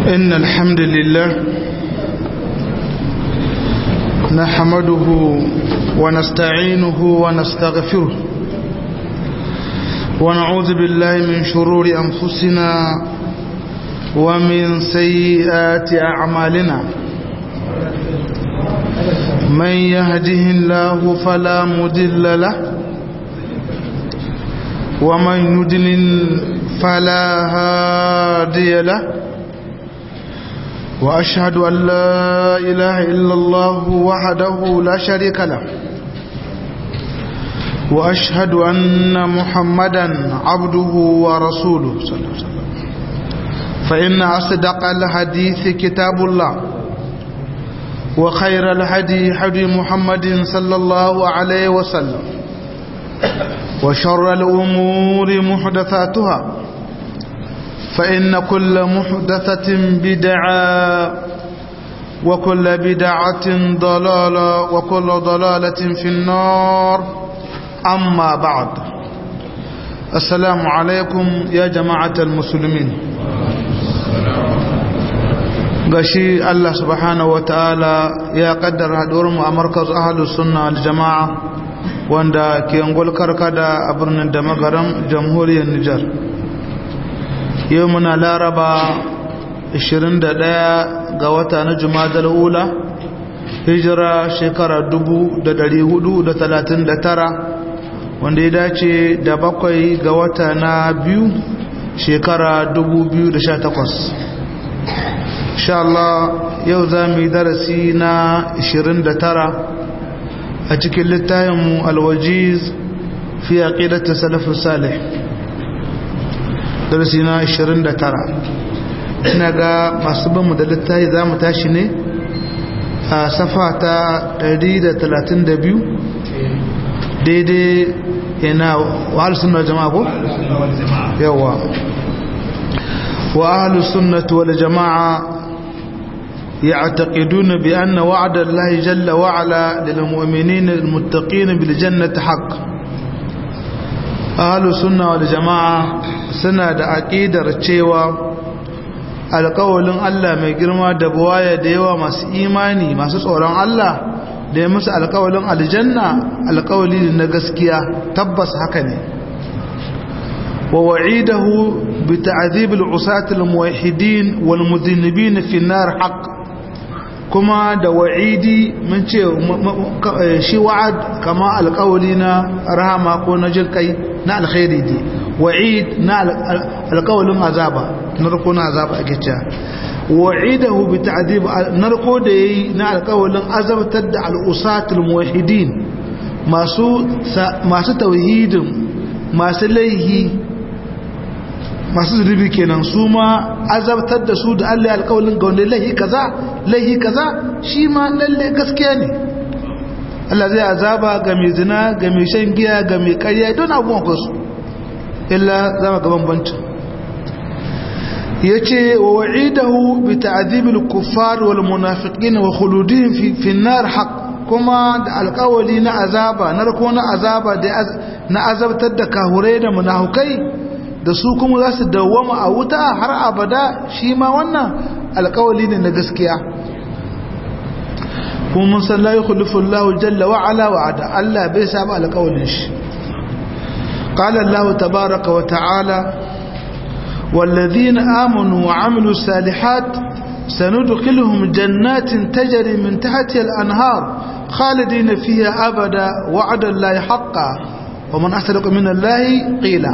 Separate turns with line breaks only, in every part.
إن الحمد لله نحمده ونستعينه ونستغفره ونعوذ بالله من شرور أنفسنا ومن سيئات أعمالنا من يهده الله فلا مدل له ومن يدلل فلا هادي له وأشهد أن لا إله إلا الله وحده لا شريك له وأشهد أن محمدا عبده ورسوله صلى الله عليه وسلم فإن أصدق الحديث كتاب الله وخير الهدي هدي محمد صلى الله عليه وسلم وشر الأمور محدثاتها فإن كل محدثة بدعة وكل بدعة ضلالة وكل ضلالة في النار أما بعد السلام عليكم يا جماعة المسلمين gashi Allah subhanahu wa ta'ala ya kaddara mu a markaz ahalus sunna al jama'a wanda ke ngol karkada a birnin da magaram jamhuriyar Nijar yau muna laraba 21 ga wata na jumadal ula hijira shekara 439 wanda ya dace da bakwai ga wata na biyu shekara 2018 insha Allah yau za mu yi darasi na 29 a cikin littafinmu alwajiz fi aqidati salafus salih darasi na 29 ina ga masu banmu da littafi za mu tashi ne a safa ta 132 daidai yana wa alusunna jama'a ko? yawa wa alusunna wal jama'a يعتقدون بأن وعد الله جل وعلا للمؤمنين المتقين بالجنة حق أهل السنة والجماعة سنة عقيدة cewa alƙawalin Allah mai girma da buwaya da yawa masu imani masu tsoron Allah da ya musu alƙawalin aljanna alƙawali na gaskiya tabbas haka ne wa wa'idahu bi ta'dhibil usatil muwahhidin wal mudhinibin fi nar haqq kuma da wa'idi mun ce shi wa'ad kama alƙawali na rahama ko na jirkai na alkhairi ne wa'id na alƙawalin azaba narko na azaba a gicciya wa'idahu bi ta'dib narko da yayi na alƙawalin azabtar da al'usatul muwahhidin masu masu tauhidin masu laihi masu zunubi kenan su ma azabtar da su da Allah alƙawalin ga wanda laihi kaza laihi kaza shi ma lalle gaskiya ne Allah zai azaba ga mai zina ga mai shan giya ga mai ƙarya don abubuwan kwasu illa zama gaban bancin ya ce wa wa'idahu bi ta'azibil kuffar wal munafiqin wa khuludihim fi fi nar haqq kuma da alƙawali na azaba narko na azaba da na azabtar da kahurai da munafukai da su kuma za su dawwama a wuta har abada shi ma wannan alƙawali ne na gaskiya kuma mun san la yukhlifu Allahu jalla wa ala wa'ada Allah bai saba alƙawalin shi qala Allah tabaaraka wa ta'ala والذين آمنوا وعملوا الصالحات سندخلهم جنات تجري من تحتها الأنهار خالدين فيها أبدا وعد الله حقا ومن أصدق من الله قيلا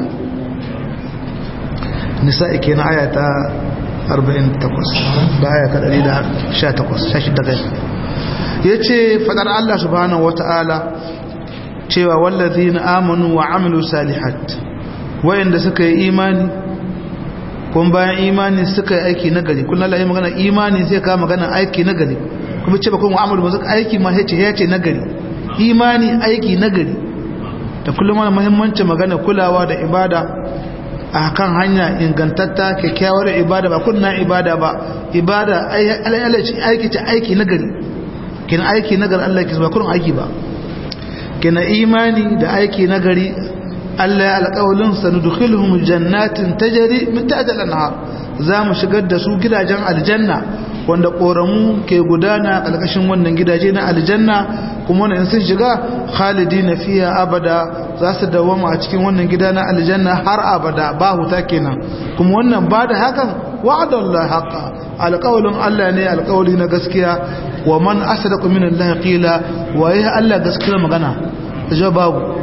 nisa'i kenan aya ta 48 ba aya ta 118 shashi daga yace fadar Allah subhanahu wata'ala cewa wallazina amanu wa amilu salihat wayanda suka yi imani kun bayan imani suka yi aiki nagari kun Allah ya magana imani sai ka magana aiki nagari kuma ce ba kun amalu ba suka aiki ma sai ce ya ce nagari imani aiki nagari da kullum wani muhimmancin magana kulawa da ibada a kan hanya ingantatta kyakkyawar ibada ba kunna ibada ba ibada aiki ta aiki nagari kina aiki nagari Allah ke ba kurin aiki ba kina imani da aiki nagari Allah ya alƙawalin sanudukhiluhum jannatin tajri min tahtiha al-anhar za mu shigar da su gidajen aljanna wanda ƙoramu ke gudana ƙarƙashin wannan gidaje na aljanna kuma wani in sun shiga khalidi na fiya abada za su dawama a cikin wannan gida na aljanna har abada ba huta kenan kuma wannan ba da hakan wa'adallah haqa alƙawalin Allah ne alƙawali na gaskiya wa man asdaqu min Allah qila wa ya Allah gaskiyar magana jawabu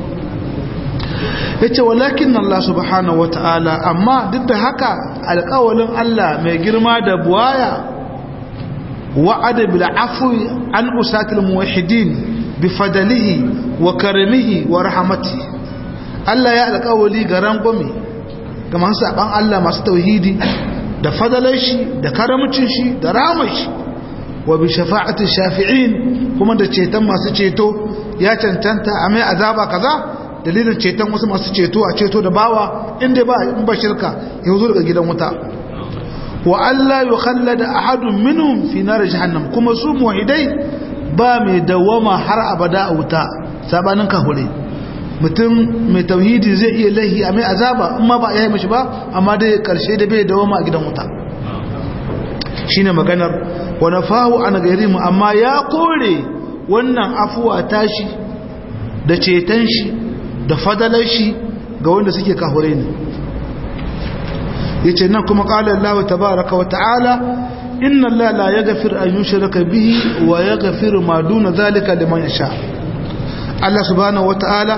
yace walakin Allah subhanahu wataala amma duk da haka alƙawalin Allah mai girma da buwaya wa'ada bil afwi an usatil muwahhidin bi fadalihi wa karamihi wa rahmatihi Allah ya alƙawali ga rangwame ga masu saban Allah masu tauhidi da fadalar shi da karamcin shi da ramar shi wa bi shafa'ati shafi'in kuma da ceton masu ceto ya cancanta a mai azaba kaza dalilin ceton wasu masu ceto a ceto da bawa inda ba in ba shirka ya zo daga gidan wuta wa Allah yukhallada ahadun minhum fi nar jahannam kuma su muwahidai ba mai dawama har abada a wuta sabanin kahure mutum mai tauhidi zai iya lahi a mai azaba amma ba ya yi mashi ba amma dai karshe da bai dawama a gidan wuta shine maganar wa nafahu an gairimu amma ya kore wannan afuwa tashi da ceton shi da fadalar shi ga wanda suke kahure ne yace nan kuma qala Allah tabaaraka wa ta'ala inna Allah la yaghfir an yushraka bihi wa yaghfiru ma duna zalika liman yasha Allah subhanahu wa ta'ala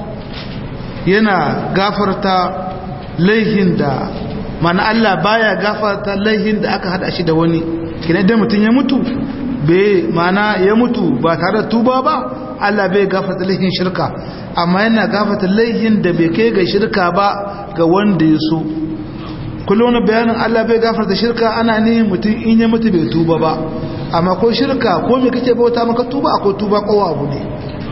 yana gafarta laihin da mana Allah baya gafarta laihin da aka hada shi da wani kina idan mutun ya mutu bai mana ya mutu ba tare da tuba ba Allah bai gafarta laihin shirka amma yana gafarta laihin da bai kai ga shirka ba ga wanda ya so kullum wani bayanin Allah bai gafarta shirka ana ne mutum in ya mutu bai tuba ba amma ko shirka ko me kake bauta maka tuba akwai tuba kowa abu ne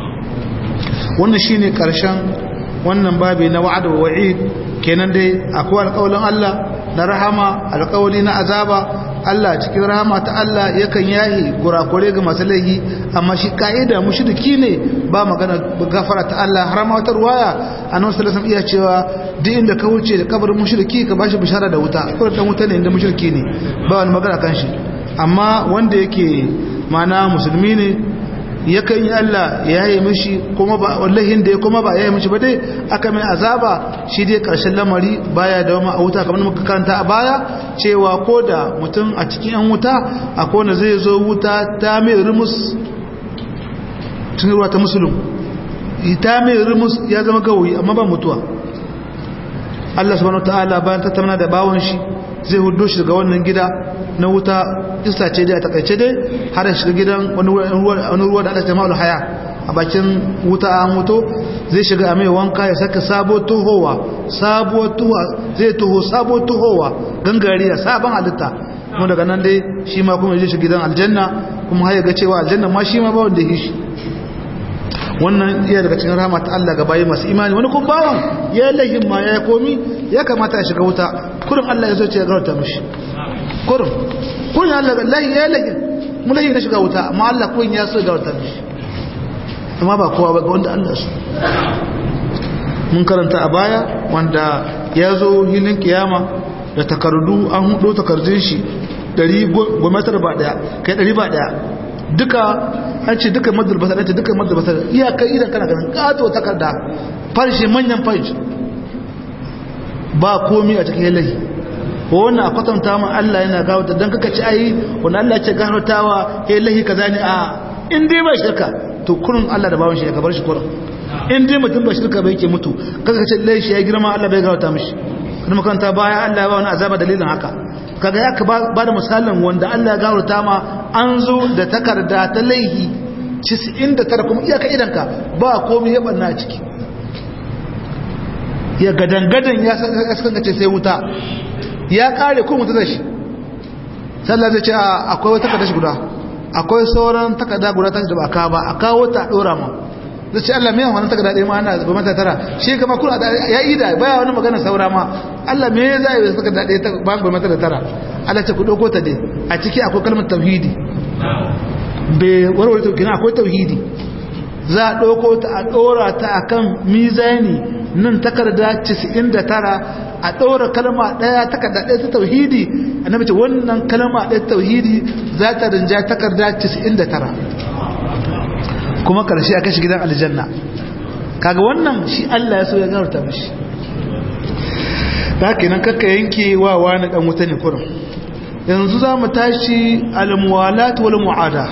wannan shine karshen wannan babi na wa'ad wa wa'id kenan dai akwai alƙawalin Allah na rahama alƙawali na azaba Allah cikin rahama ta Allah yakan yahi gurakure ga masu laifi amma shi ka'ida mushriki ne ba magana gafara ta Allah har ma wata ruwaya annabi sallallahu alaihi iya cewa duk inda ka wuce da kabarin mushriki ka bashi bishara da wuta ko dan wuta ne inda mushriki ne ba wani magana kan shi amma wanda yake mana musulmi ne yakan yi Allah ya yi mishi kuma ba wallahin da ya kuma ba ya yi mishi ba dai aka mai azaba shi dai karshen lamari baya da wama a wuta kamar muka kanta a baya cewa ko da mutum a cikin yan wuta akwai wanda zai zo wuta ta mai rumus tun ruwa ta musulun ta mai rumus ya zama gawoyi amma ba mutuwa Allah subhanahu wataala bayan tattauna da bawon shi zai hudo shi daga wannan gida na wuta isa ce dai a takaice dai har shiga gidan wani ruwa da aka ce ma'ul haya a bakin wuta an mutu zai shiga a mai wanka ya saka sabo tuhowa sabo tuwa zai tuho sabo tuhowa gangariya sabon halitta kuma daga nan dai shi ma kuma ya shi gidan aljanna kuma har ya ga cewa aljanna ma shi ma ba wanda ya shi wannan iya daga cikin rahama ta Allah ga bayi masu imani wani kun bawan ya lahin ma ya komi ya kamata ya shiga wuta kurin Allah ya zo ce ya garauta mishi kurin kun ya Allah lahi ya lahin mu lahi na shiga wuta amma Allah kun ya so ya garauta mishi amma ba kowa ba ga wanda Allah su mun karanta a baya wanda ya zo hilin kiyama da takardu an hudo takardun shi dari gwamnatar ba daya kai dari ba daya duka an ce duka madalbatar an ce duka madalbatar iyakar idan kana ganin kato takarda farshe manyan farshe ba komi a cikin yalahi ko wannan a kwatanta ma Allah yana gawata don kaka ci ayi wani Allah ce gawatawa yalahi ka zane a in dai ba shirka to kurin Allah da bawan shi ya gabar shi kurin in dai mutum ba shirka bai ke mutu kaka ce lai shi ya girma Allah bai gawata mishi wani makaranta baya Allah ya ba wani azaba dalilin haka kaga ya ka ba da misalin wanda Allah ya gawata ma an zo da takarda ta laihi 99 kuma iyaka idanka ba komai ya banna a ciki ya gadangadan ya ce sai wuta ya kare ko mutu da shi sallah zai ce akwai wata takarda shi guda akwai sauran takarda guda ta da ba ka ba a kawo ta dora ma zai ce Allah mai wannan takarda ɗaya ma ana ba mata tara shi kama kuna ya yi da baya wani magana saura ma Allah me ya zai yi takarda ɗaya ta ba ba mata da tara Allah ce ku ɗauko ta dai a ciki akwai kalmar tauhidi bai warware tauhidi akwai tauhidi za a ɗauko ta a ɗora ta akan mizani nan takarda 99 a ɗaura kalma ɗaya takarda ɗaya ta tauhidi annabi ce wannan kalma ɗaya ta tauhidi za ta rinja takarda 99 kuma ƙarshe a kashi gidan aljanna kaga wannan shi Allah ya so ya garta mishi da haka nan kakka yanke wa wani ɗan wuta ne kurum yanzu za mu tashi almuwalat wal mu'ada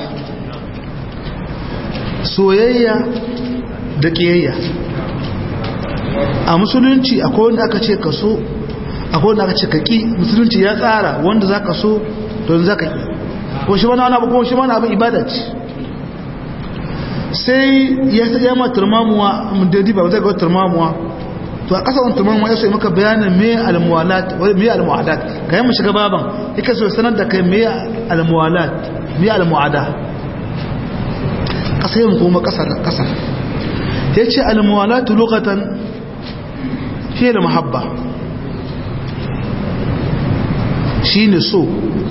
soyayya da ƙiyayya a musulunci akwai wanda aka ce ka so akwai wanda aka ce ka ƙi musulunci ya tsara wanda za ka so don za ka ƙi ko shi wani abu ko shi wani abin ibada ce sai ya sa yamma turmamuwa mudadi ba zai ga turmamuwa to a ƙasa wani turmamuwa ya so maka bayanin me almuwalat me almuwadat ka yi mu shiga baban yake so sanar da kai me almuwalat me almuwada ƙasa yin kuma ƙasa da ƙasa ya ce almuwalatu lokatan fiye da mahabba shi ne so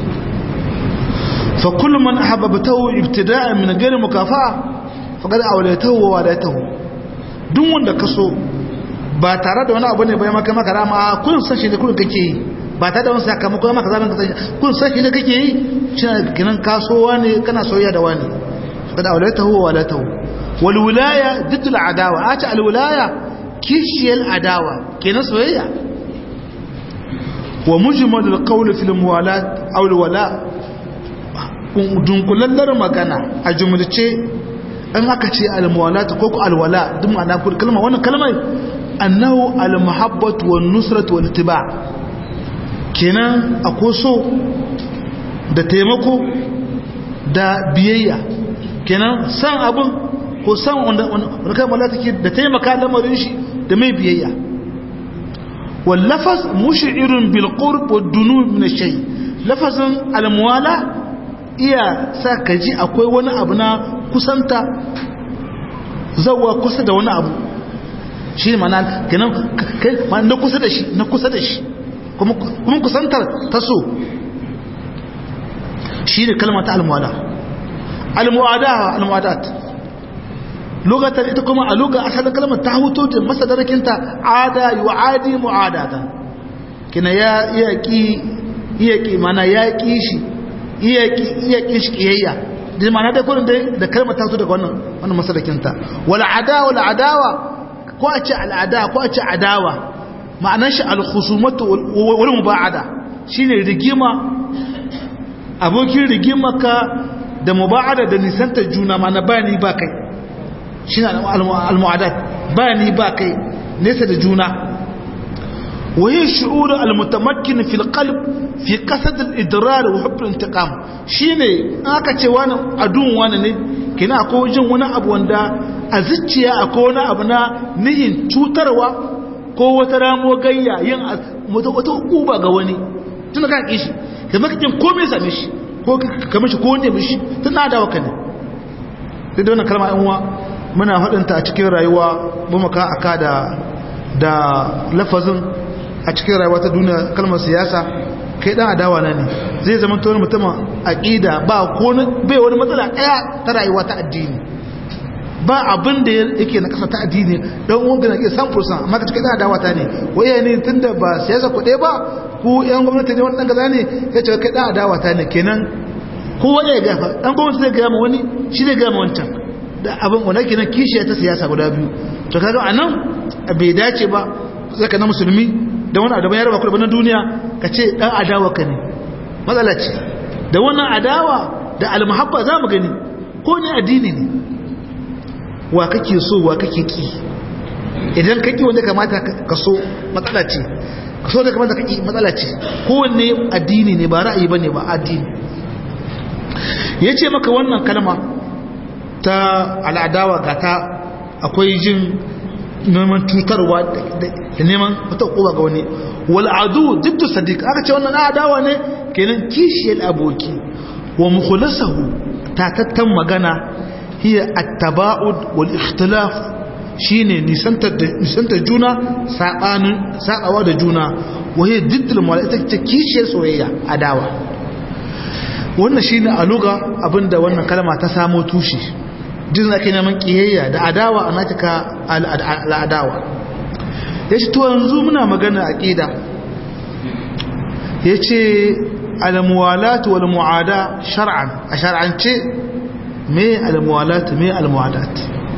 fa kullum man ahabbatahu ibtida'an min ghairi mukafa'a faqad awlaytahu wa wadatahu duk wanda ka so ba tare da wani abu ne bai maka maka rama kun san shi da kun kake yi ba tare da wani sakamako maka zaman ka san kun san shi da kake yi shi kinan kasowa ne kana soyayya da wani faqad awlaytahu wa wadatahu wal wilaya ضد العداوه ata al wilaya kishiyal adawa kenan soyayya wa mujmal al qawl fi al muwalat aw al wala dunkulallar magana a jumlace an aka ce al muwalat ko ko al wala duk ma'ana kalma wannan kalmar annahu al mahabbatu wan nusratu wal ittiba kenan akwai so da taimako da biyayya kenan san abun ko san wanda kai mala take da taimaka lamarin shi da mai biyayya wal lafaz mush'irun bil qurb wad dunub min ash-shay lafazin al muwala iya sa ka ji akwai wani abu na kusanta zawa kusa da wani abu shi mana kenan kai na kusa da shi na kusa da shi kuma kuma kusantar ta so shi ne kalmar ta al muwala al muwada al muwadat lugatar ita kuma a lugar asalin kalmar ta huto da masadarakinta ada yu'adi mu'adata kina ya iya ki iya ki mana ya ki shi iya ki iya ki shi kiyayya da mana da kullun da kalmar ta huto daga wannan wannan masadarakinta wal adawa wal adawa ko a ce al ada ko a ce adawa ma'anar shi al khusumatu wal muba'ada shine rigima abokin rigimaka da muba'ada da nisantar juna ma na bani ba kai shi ne al-mu'adat ba ni ba kai nesa da juna waye shi'uru al-mutamakkin fil qalb fi qasad al-idrar wa hubb al-intiqam shine aka ce wani adun wani ne kina akwai jin wani abu wanda a zuciya akwai wani abu na nihin cutarwa ko wata ramo gayya yin wata uba ga wani tun ka kishi kamar kin komai same shi ko kamar shi ko wanda mishi tun na dawo kan ne da wannan kalma yan uwa muna faɗinta a cikin rayuwa bumaka aka da da lafazin a cikin rayuwa ta duniya kalmar siyasa kai dan adawa na ne zai zama to mutum aqida ba ko bai wani matsala daya ta rayuwa ta addini ba abin da yake na kasa ta addini dan uwan gina ke san fursan amma ka cikin adawa ta ne waye ne tunda ba siyasa ku ba ku yan gwamnati ne wani dan gaza ne ya ce kai dan adawa ta ne kenan kowa ya gafa dan gwamnati zai ga wani shi zai ga wancan da abin wanda ke nan kishiya ta siyasa guda biyu to kaga a nan bai dace ba zaka na musulmi da wani adaban ya raba kuɗa na duniya ka ce ɗan adawa ka ne matsala ce da wannan adawa da almahabba za mu gani ko ne addini ne wa kake so wa kake ki idan kake wanda kamata ka so matsala ce ka so da kamata ka ki matsala ce kowanne addini ne ba ra'ayi bane ba addini yace maka wannan kalma ta al'adawa ga ta akwai jin neman cutarwa da neman wata kowa ga wani wal'adu duk da sadiq aka ce wannan adawa ne kenan kishiyar aboki wa mukhlasahu tatattan magana hiya at-taba'ud wal ikhtilaf shine nisantar nisantar juna sabanin sabawa da juna wa hiya diddul malaika ta kishiyar soyayya adawa wannan shine a luga abinda wannan kalma ta samo tushe jin ake neman kiyayya da adawa a natika al'adawa yace to yanzu muna magana aqida yace al-muwalat wal muada shar'an a shar'ance me al-muwalat me al-muadat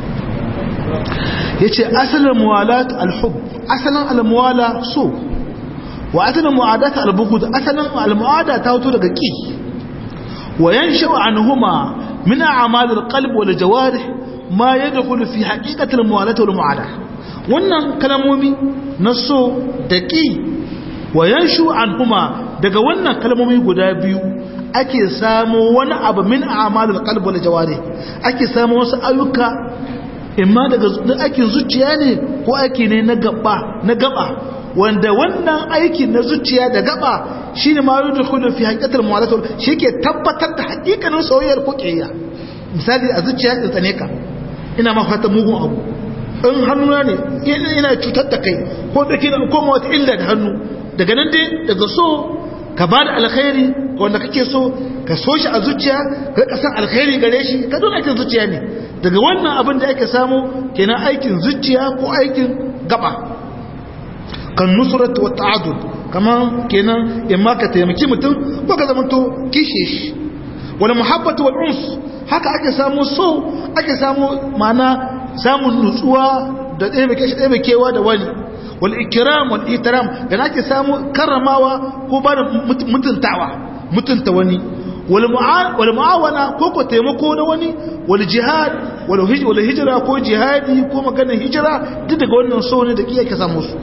yace asalin muwalat al-hub asalin al-muwala so wa asalin muadat al-bughd asalin al-muada ta wato daga ki wa yanshu anhuma min a'mal al-qalb wal jawarih ma yadkhulu fi haqiqati al-muwalat wal muada wannan kalmomi na so da ki wa yanshu anhuma daga wannan kalmomi guda biyu ake samu wani abu min a'malul qalb wal jawarih ake samu wasu ayyuka imma daga aikin zuciya ne ko aiki ne na gaba na gaba wanda wannan aikin na zuciya da gaba shine ma yudkhulu fi haqiqatil muwalatul shike tabbatar da haƙiƙanin soyayyar ko kiyaya misali a zuciya din tsane ka ina ma fata mugun abu in hannuna ne ina cutar da kai ko da kina ko wata illa da hannu daga nan dai daga so ka ba da alkhairi ga wanda kake so ka so shi a zuciya ka kasan alkhairi gare shi ka don aikin zuciya ne daga wannan abin da ake samu kenan aikin zuciya ko aikin gaba kan nusrat wa ta'adud kaman kenan in ma ka taimaki mutum ko ka zamanto kishe shi wal muhabbatu wal uns haka ake samu so ake samu mana samun nutsuwa da ɗaya da wani wal ikram wal ihtiram da ake samu karramawa ko ba da mutuntawa mutunta wani wal mu'awana ko ko taimako na wani wal jihad wal hijra ko jihadi ko maganar hijira duk daga wannan so ne da kiyake samu su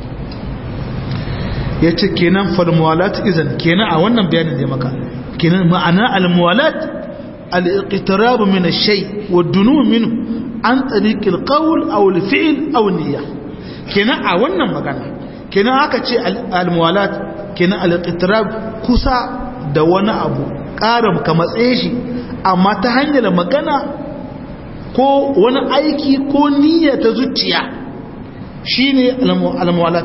yace kenan fal muwalat izan kenan a wannan bayanin da maka kenan ma'ana al muwalat al iqtirab min ash-shay wa dunu minhu an tariq al qawl aw al fi'l aw niyyah kenan a wannan magana kenan aka ce al-muwalat kenan al-iqtirab kusa da wani abu ƙaram ka matsaye shi amma ta hanyar magana ko wani aiki ko niyya ta zuciya shine al-muwalat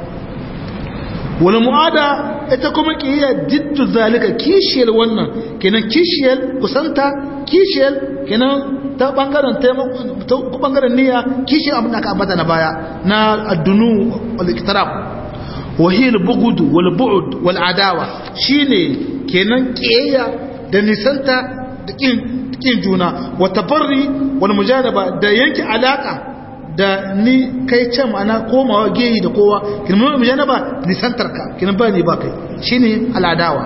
wal muada ita kuma kiyaya diddu zalika kishiyar wannan kenan kishiyar kusanta kishiyar kenan ta bangaren ta bangaren niyya kishi abin da aka ambata na baya na addunu wal iktirab wa hiya al bughd wal bu'd wal adawa shine kenan kiyaya da nisanta da kin kin juna wa tabarri wal mujanaba da yanke alaka da ni kai can ma'ana komawa geyi da kowa kin mu mujanaba nisantar ka kin ba ni ba kai shine al adawa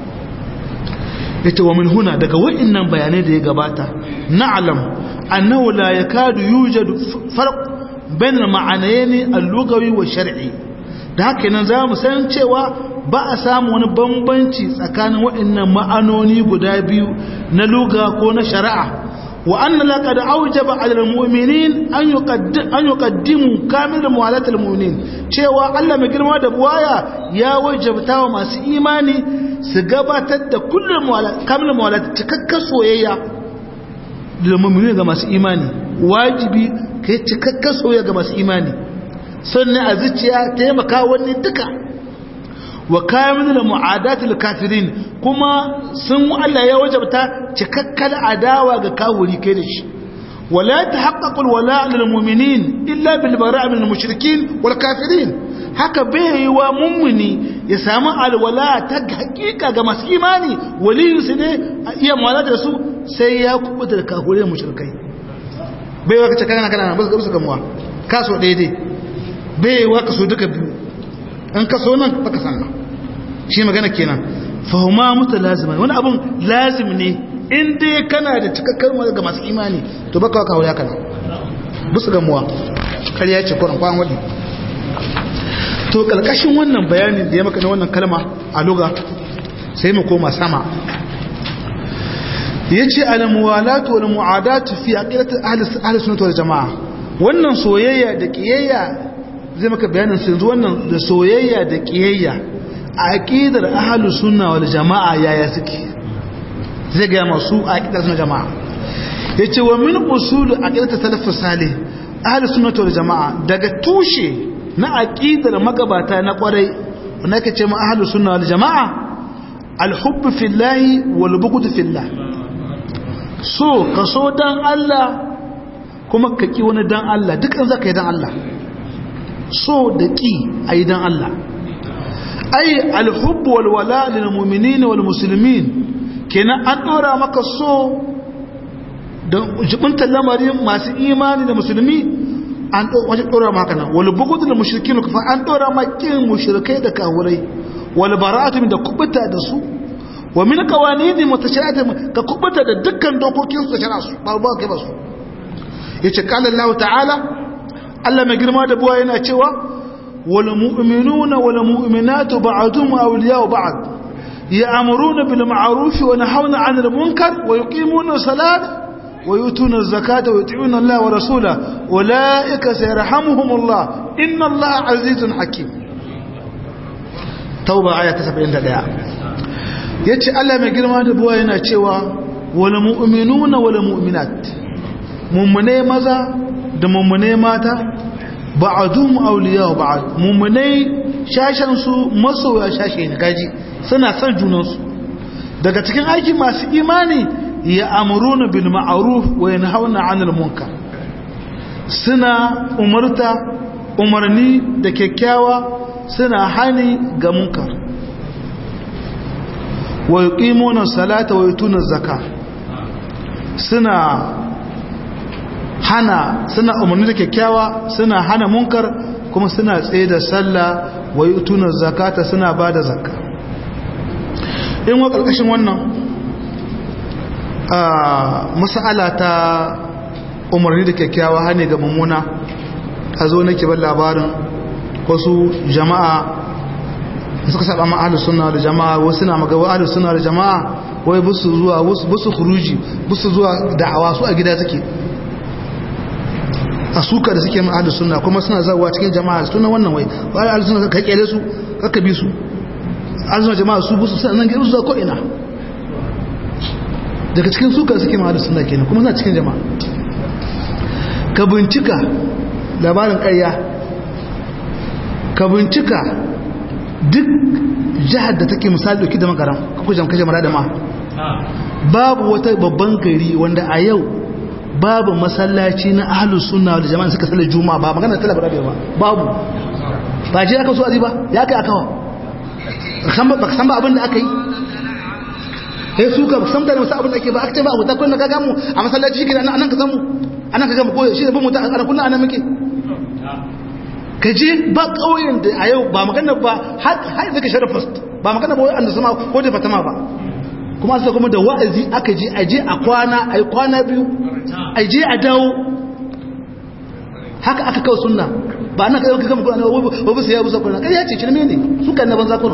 yace wa min huna daga wa'annan bayanai da ya gabata na'lam annahu la yakadu yujadu farq bain al-ma'anayn al-lughawi wa shar'i da haka nan zamu san cewa ba a samu wani bambanci tsakanin wa'annan ma'anoni guda biyu na lugha ko na shari'a wa anna laqad awjaba 'ala al-mu'minin an yuqaddim an yuqaddimu kamil muwalat al-mu'minin cewa Allah mai girma da buwaya ya wajabta wa masu imani su gabatar da kullum kamar mawala cikakkar soyayya da mummuni ga masu imani wajibi ka yi cikakkar soyayya ga masu imani sannan a zuciya taimaka wani duka wa kayan da mu'adatul kafirin kuma sun Allah ya wajabta cikakkar adawa ga kawuri kai da shi wala tahaqqaqul wala' lil mu'minin illa bil bara' min al mushrikin wal kafirin haka bai yi wa mummuni ya samu alwala ta hakika ga masu imani waliyinsu ne a iya mawala da su sai ya kubuta da kahure mushrikai bai wa kace kana kana ba su gamuwa kaso daidai bai wa kaso duka biyu an kaso nan baka sanna shi magana kenan fahuma mutalazima wani abun lazim ne in dai kana da cikakkar wani ga masu imani to baka wa kahure kana busu gamuwa kariya ce kuran kwan wadi to kalkashin wannan bayanin da ya maka na wannan kalma a luga sai mu koma sama yace al-muwalatu wal mu'adatu fi aqidati ahli sunnah wal jamaa wannan soyayya da kiyayya zai maka bayanin sai yanzu wannan da soyayya da kiyayya a aqidar ahli sunna wal jamaa yaya suke zai ga masu aqidar sunnah jamaa yace wa min usul aqidati salafus salih ahli sunnah wal jamaa daga tushe na aqidar magabata na kwarai wanda ake ce ma ahlus sunna wal jamaa al-hubb fillahi wal bughd fillah so ka so dan Allah kuma ka ki wani dan Allah dukkan zaka yi dan Allah so da ki ayi dan Allah ai alhubb wal wala lil mu'minin wal muslimin kenan an dora maka so da jibinta lamarin masu imani da musulmi an wajen dora maka nan wal bughd lil mushrikin fa an dora maka kin mushrikai da kafirai wal bara'atu da kubuta da su wa min qawanini mutashari'atin ka kubuta da dukkan dokokin su shara su ba ba kai ba su yace qala Allah ta'ala Allah mai girma da buwa yana cewa wal mu'minuna wal mu'minatu ba'dhum awliya'u ba'd ya'muruna bil ma'ruf wa nahawna 'anil munkar wa yuqimuna as-salata wa yutuna az-zakata wa yuti'una Allah wa rasulahu ulaika sayarhamuhumullah inna Allah 'azizun hakim tauba aya ta 71 yace Allah mai girma da buwa yana cewa wal mu'minuna wal mu'minat mummune maza da mummune mata ba'dhum awliya ba'd mummune shashan su masoya shashe ne gaji suna son junan su daga cikin aiki masu imani ya amuruna bil ma'ruf wa yanhauna 'anil munkar suna umarta umarni da kyakkyawa suna hani ga munkar wa yuqimuna salata wa yutuna zakka suna hana suna umarni da kyakkyawa suna hana munkar kuma suna tsaye da sallah wa yutuna zakata suna bada zakka in wa karkashin wannan mas'ala ta umarni da kyakkyawa hane ga mummuna a zo nake ban labarin wasu jama'a suka saba ma ahlus sunna da jama'a wasu na magawa ahlus sunna da jama'a wai busu zuwa busu khuruji busu zuwa da'awa su a gida suke a suka da suke ma ahlus sunna kuma suna zawa cikin jama'a su wannan wai ba ahlus sunna ka kele su ka bi su ahlus sunna jama'a su busu sannan ga su zuwa ko ina daga cikin suka suke ma ahlus sunna kenan kuma suna cikin jama'a ka bincika labarin ƙarya ka bincika duk jihar da take misali dauki da makaram kujan kashe mara da ma babu wata babban gari wanda a yau babu masallaci na ahlus sunna da jama'a suka sallar juma'a ba magana talaba rabe ba babu ba je aka so azi ba ya kai akawa ba san ba abin da aka yi sai su ka san da wasu abin da ake ba aka ce ba abu ta kullum ka gamu a masallaci shi anan ka samu anan ka gamu ko shi da bin mutum a kullum anan muke ka je ba ƙauyen da a yau ba magana ba har da ka shara first ba magana ba wanda sama ko da fatama ba kuma asa kuma da wa'azi aka je a je a kwana a yi kwana biyu a je a dawo haka aka kawo sunna ba ana kai kama kuna ba bisa ya busa kuna kai ya ce cirme ne su kan na banza kuna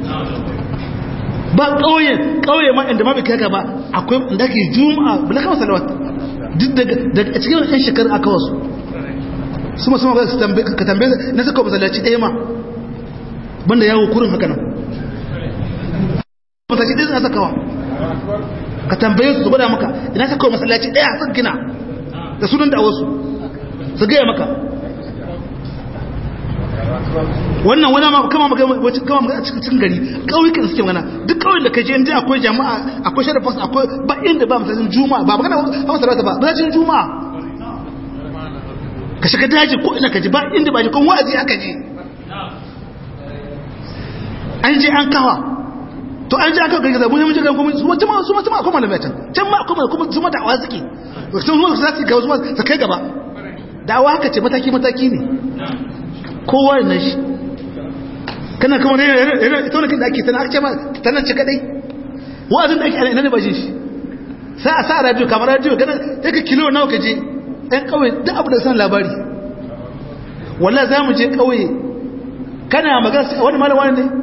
ba ƙauyen ƙauye ma inda ma bai kai ba akwai inda ke juma'a bala kama salawat duk daga cikin yan shekaru aka wasu su masu magana su tambaye ka tambaye na suka masallaci ɗaya ma banda yawo kurin haka nan masallaci ɗaya suna sakawa ka tambaye su gwada maka ina sakawa masallaci ɗaya sun gina da sunan da wasu su gaya maka wannan wani ma kama maka kama maka cikin gari ƙauyukan suke magana duk ƙauyen da ka je inda akwai jama'a akwai sharafas akwai ba inda ba masallacin juma'a ba magana ba masallata ba masallacin juma'a ka shiga daji ko ina ka ji ba inda ba ji kun wa'azi aka ji an je an kawa to an je an kawa gargaza mun yi mun je kan kuma su ma su ma su ma kuma malamai can can ma kuma kuma su ma da'awa suke sun zo su zaki ga su ma su kai gaba da'awa haka ce mataki mataki ne kowa na shi kana kuma ne ita wani da ake tana ake ma tana ce kadai wa'azin da ake ana ina ne ba shi sai a sa radio kamar radio kana sai ka kilo nawa ka je ɗan ƙauye duk abu da san labari walla za mu je ƙauye kana magana wani malam wani ne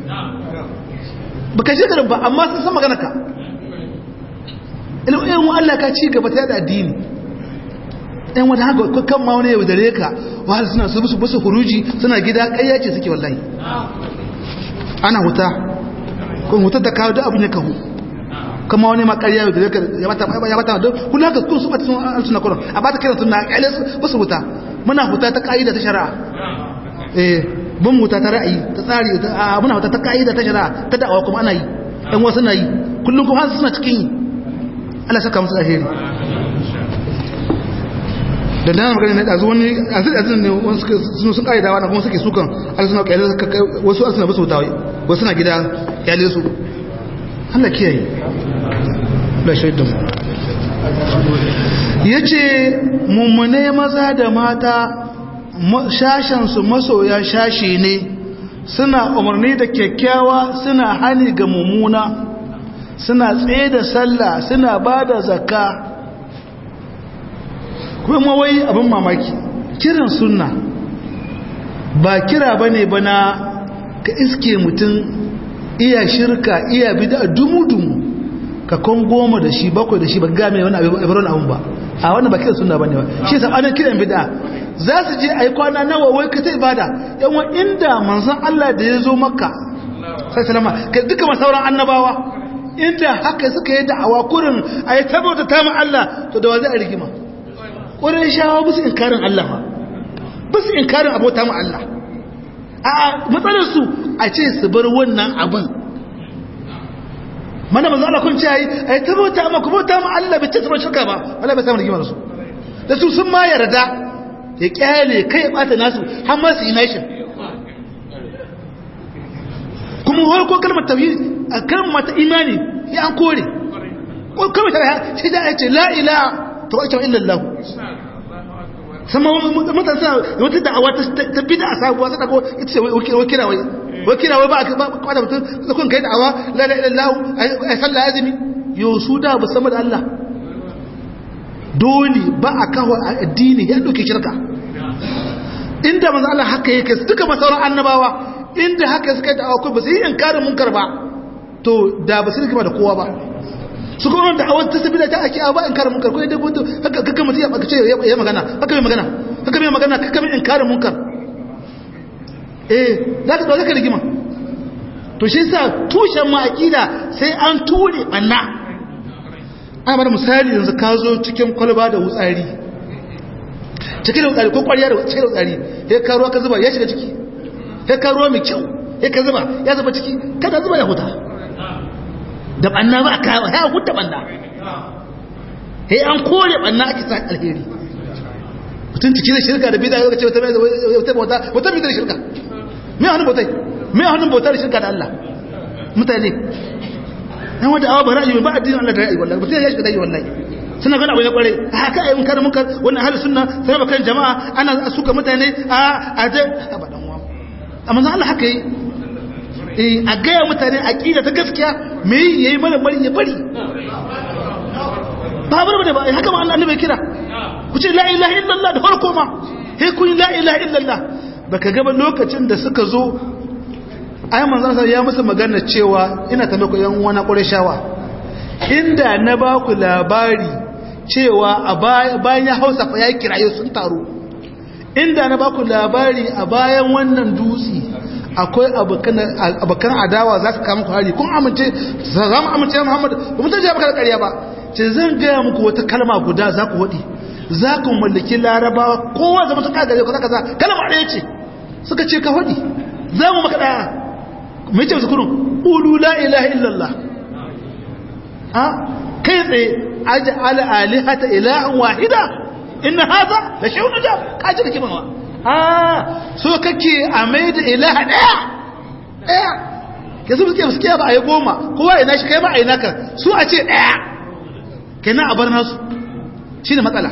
ba ka je garin ba amma sun san magana ka ilimin mu Allah ka ci gaba ta yada addini ɗan wani haka kan ma wani yau dare ka wahal suna su busu busu huruji suna gida ƙayya ce suke wallahi ana huta kun hutar da kawo duk abin ya kahu kama wani makarya da zai ya mata ya mata don kun haka kun su mata sun an suna kuran a ba ta kira suna kyale ba su huta muna huta ta ka'ida ta shari'a eh bin huta ta ra'ayi ta tsari a muna huta ta ka'ida ta shari'a ta da'awa kuma ana yi ɗan wasu na yi kullum kuma suna cikin yi Allah saka musu alheri da dana magana ne ɗazu wani azir azir ne wani suka sun sun ƙa'ida wani kuma suke sukan arsuna ƙyale suka kai wasu arsuna basu wuta wasu na gida ƙyale su Allah kiyaye da shaidan ya ce mummune maza da mata shashensu masoya shashe ne suna umarni da kyakkyawa suna hani ga mummuna suna tsaye da sallah suna ba da zakka kuma wai abin mamaki kiran sunna ba kira ba ne bana ka iske mutum iya shirka iya bida dumu-dumu ka kon goma da shi bakwai da shi ba game wani abirin abin ba a wannan ba kiran sunna ba ne ba shi sabanin kiran bida za su je a yi kwana nawa wai ka ta ibada yawan inda manzan Allah da ya zo maka sai salama ka duka masauran annabawa inda haka suka yi da'awa kurin a yi tabbata ta ma Allah to da wa zai a rigima ƙwarar shawa musu inkarin Allah ba musu inkarin abota ma Allah a matsalarsu a ce su bar wannan abin mana manzo Allah kun ce ai ai tabbata ma ku bauta ma Allah bai ce su bar shirka ba wala bai samu rigima da su da su sun ma yarda ya kyale kai ya bata nasu har ma su yi nation kuma har ko kalmar tauhid a kalmar ta imani ya an kore ko kalmar ta shi da ya ce la ilaha to ita illa Allah sama mutane suna wata da'awa ta bida a sabuwa sai dago ita ce wakira wai wakira wai ba ba kwada mutum da kun kai da'awa la ilaha illallah ai sallah azumi yo su da ba sama da Allah dole ba a kawo addini ya dauke shirka inda manzo Allah haka yake duka masauran annabawa inda haka suka yi da'awa ko ba su yi inkarin munkar ba to da ba su rigima da kowa ba su kuma da awon ta sabila ta ake ba in kare munkar ko dai mutu haka kaka mutu ya baka ce ya magana haka mai magana haka mai magana kaka mai in kare munkar eh za ka dole ka rigima to shi yasa tushen ma aqida sai an ture banna ana bada misali yanzu ka zo cikin kwalba da wutsari cikin da wutsari ko kwariya da cikin da wutsari sai ka ruwa ka zuba ya shiga ciki sai ka ruwa mai kyau sai ka zuba ya zuba ciki kada zuba ya huta da banna ba a kawo ya hudda banna sai an kore banna ake sa alheri mutum ciki da shirka da bida yau ce wata wata wata bida shirka me hannun bautai me hannun bautar shirka da Allah mutane yan wata awa ba ra'ayi ba addinin Allah da ra'ayi wallahi mutum ya shiga dai wallahi suna gana abu ne kware haka ayyukan kare munkar wannan ahli sunna sai bakan jama'a ana suka mutane a a da abadan wa amma Allah haka yi a gaya mutane aƙida ta gaskiya me ya yi mana bari ya bari ba bar da ba haka ma Allah bai kira ku ce la ilaha illallah da farko ma he kun la ilaha illallah baka gaba lokacin da suka zo ai manzon sa ya musu magana cewa ina ta lokacin yan wani qurayshawa inda na ba ku labari cewa a bayan ya hausa fa ya kiraye sun taro inda na ba ku labari a bayan wannan dutse akwai abokan adawa za su kama ku hari kun amince za mu amince Muhammad ba mu tajiya baka da ƙarya ba ce zan gaya muku wata kalma guda za ku waɗi za ku mallaki larabawa kowa zama ta kagare ku kaza kalma ɗaya ce suka ce ka waɗi za mu maka ɗaya mai ce su kurun ulu la ilaha illallah a kai tsaye aji ala alihata ilahan wahida inna haza la shay'un da kaji da kimawa ah so kake a mai da ilaha daya daya ke su suke suke ba a yi goma kowa ina shi kai ba a yi naka su a ce daya kenan a bar nasu shi ne matsala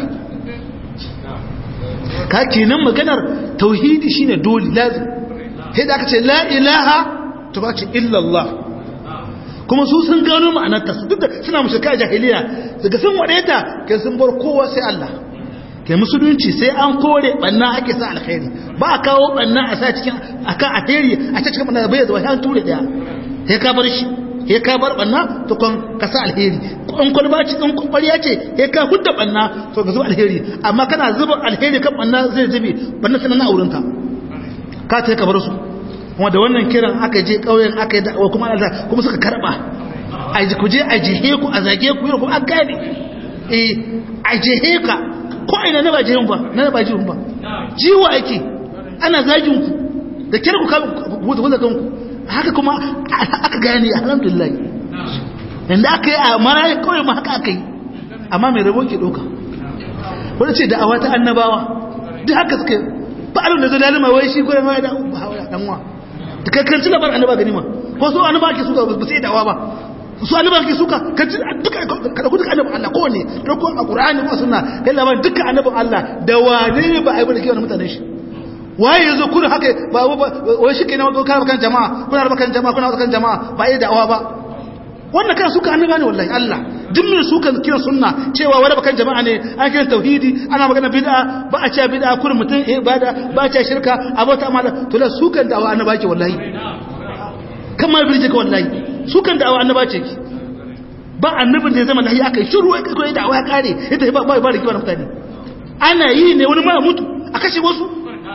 ka kenan maganar tauhidi shi ne dole lazim sai da aka ce la ilaha to ba ce illallah kuma su sun gano ma'anarta su duk da suna mushirka a jahiliya daga sun waɗeta ke sun bar kowa sai Allah ke musulunci sai an kore banna ake sa alkhairi ba a kawo banna a sa cikin akan ateri a ta cikin banna bai zuwa an ture daya sai ka bar shi sai ka bar banna to kon ka sa alheri in kun ba ci in kun ƙwariya ce sai ka hudda banna to ka zuba alheri amma kana zuba alheri kan banna zai zube banna sanan na aurinta ka ta ka bar su kuma da wannan kiran aka je ƙauyen aka yi da'awa kuma Allah kuma suka karba a ji ku je a jihe ku a zage ku yau kuma an gane eh a jihe ka ko ina na ba jihun ba na ba jihun ba jiwa ake ana zagin ku da kira ku ku ku ku haka kuma aka gane alhamdulillah yanda aka yi a mara kawai ma haka aka yi amma mai rabo ke ɗauka wani ce da'awa ta annabawa duk haka suka ba alun da zo da alima wai shi ko mai da ba hawa dan wa da kankanci labar annaba gani ma ko su annaba ke suka ba sai da'awa ba su annaba ke suka kanci duka kada ku duka annaba Allah ko ne ko a Qur'ani ko sunna kai labarin duka annabin Allah da wane ne ba ai ba da kiwon mutanen shi waye yazo kun haka ba wai shi kenan wato kana kan jama'a kuna raba kan jama'a kuna kan jama'a ba yi da'awa ba wannan kan suka annaba ne wallahi Allah duk mai suka kira sunna cewa wani bakan jama'a ne an kira tauhidi ana magana bid'a ba a cewa bid'a kurin mutum ibada ba a cewa shirka abota amala to la sukan da'awa annaba ce wallahi kamar birje ka wallahi sukan da'awa annaba ce ki ba annabin da ya zama lahi aka yi shiru ya kai da'awa ya kare ita ba ba ba da kiwon mutane ana yi ne wani ma mutu a kashe wasu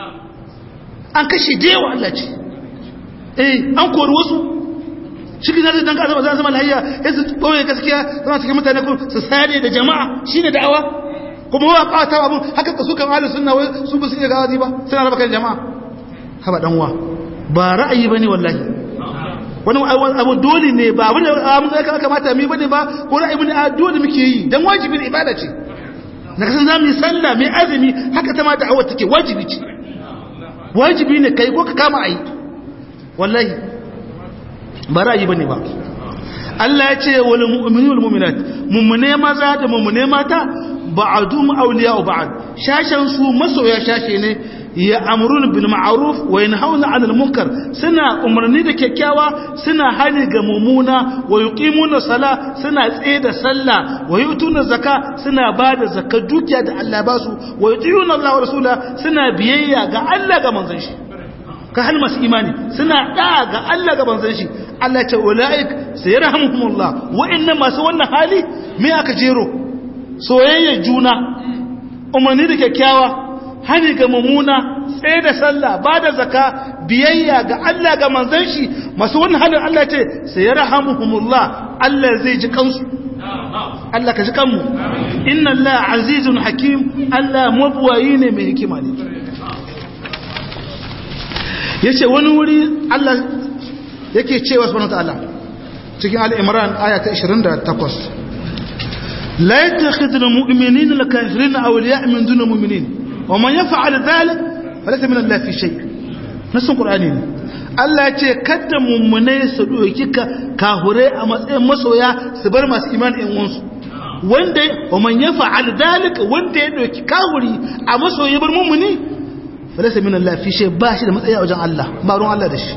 an kashe da yawa Allah ce eh an kori wasu shi zai dan kasa ba za zama lahiya ya su ɓoye gaskiya zama cikin mutane ko su sare da jama'a shi ne da'awa kuma wa ƙata abun haka ka sukan halin suna wai su ba su iya gawazi ba suna raba kan jama'a haba ɗanwa ba ra'ayi ba ne wallahi wani abu dole ne ba abin da abin da kamata mi bane ba ko ra'ayi bane a dole muke yi dan wajibin ibada ce na kasan za mu yi sallah mai azumi haka ta ma da'awar take wajibi ce wajibi ne kai ko ka kama ayi wallahi ba ra'ayi bane ba Allah ya ce wal mu'minu wal mu'minat mu'mine maza da mu'mine mata ba'dum awliya'u ba'd shashan su masoya shashe ne ya amrun bil ma'ruf wa yanhauna 'anil munkar suna umarni da kyakkyawa suna hani ga mumuna wa yuqimuna sala suna tsaye da sallah wa yutuna zakka suna bada zakka dukiya da Allah ba su wa yutiyuna Allah wa rasula suna biyayya ga Allah ga manzon shi ka hal masu imani suna da ga Allah ga manzon shi Allah ce ulaik sayarhamuhumullah wa'annan masu wannan hali me aka jero soyayya juna umarni da kyakkyawa hani ga mumuna tsaye da sallah ba da zaka biyayya ga Allah ga manzon shi masu wannan halin Allah ce sayarhamuhumullah Allah zai ji kansu Allah ka ji kanmu inna Allah azizun hakim Allah mabwayi ne mai hikima ne yace wani wuri Allah yake cewa subhanahu wataala cikin al-imran aya ta 28 la yattakhidhu al-mu'minina al-kafirina awliya min duni al-mu'minin wa man yaf'al dhalik falaysa min Allah fi shay nasun qur'ani ne Allah ya ce kada mummune su doki kahure a matsayin masoya su bar masu imani ɗin wansu wanda wa man yaf'al dhalik wanda ya doki kahuri a masoyi bar mummuni falaysa min Allah fi shay ba shi da matsayi a wajen Allah ba ruwan Allah da shi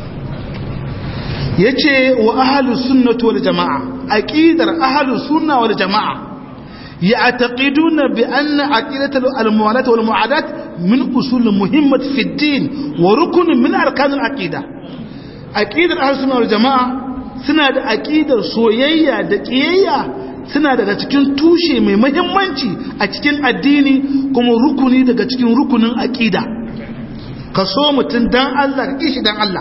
yace wa ahlus sunnati wal jamaa aqidar ahlus sunna wal jamaa ya'taqiduna bi anna aqidatu al muwalat wal muadat min usul muhimmat fi ad-din wa rukun min arkan al aqida aqidar ahlus sunna wal jamaa suna da aqidar soyayya da kiyayya suna daga cikin tushe mai muhimmanci a cikin addini kuma rukuni daga cikin rukunin aqida ka so mutun dan Allah ka kishi dan Allah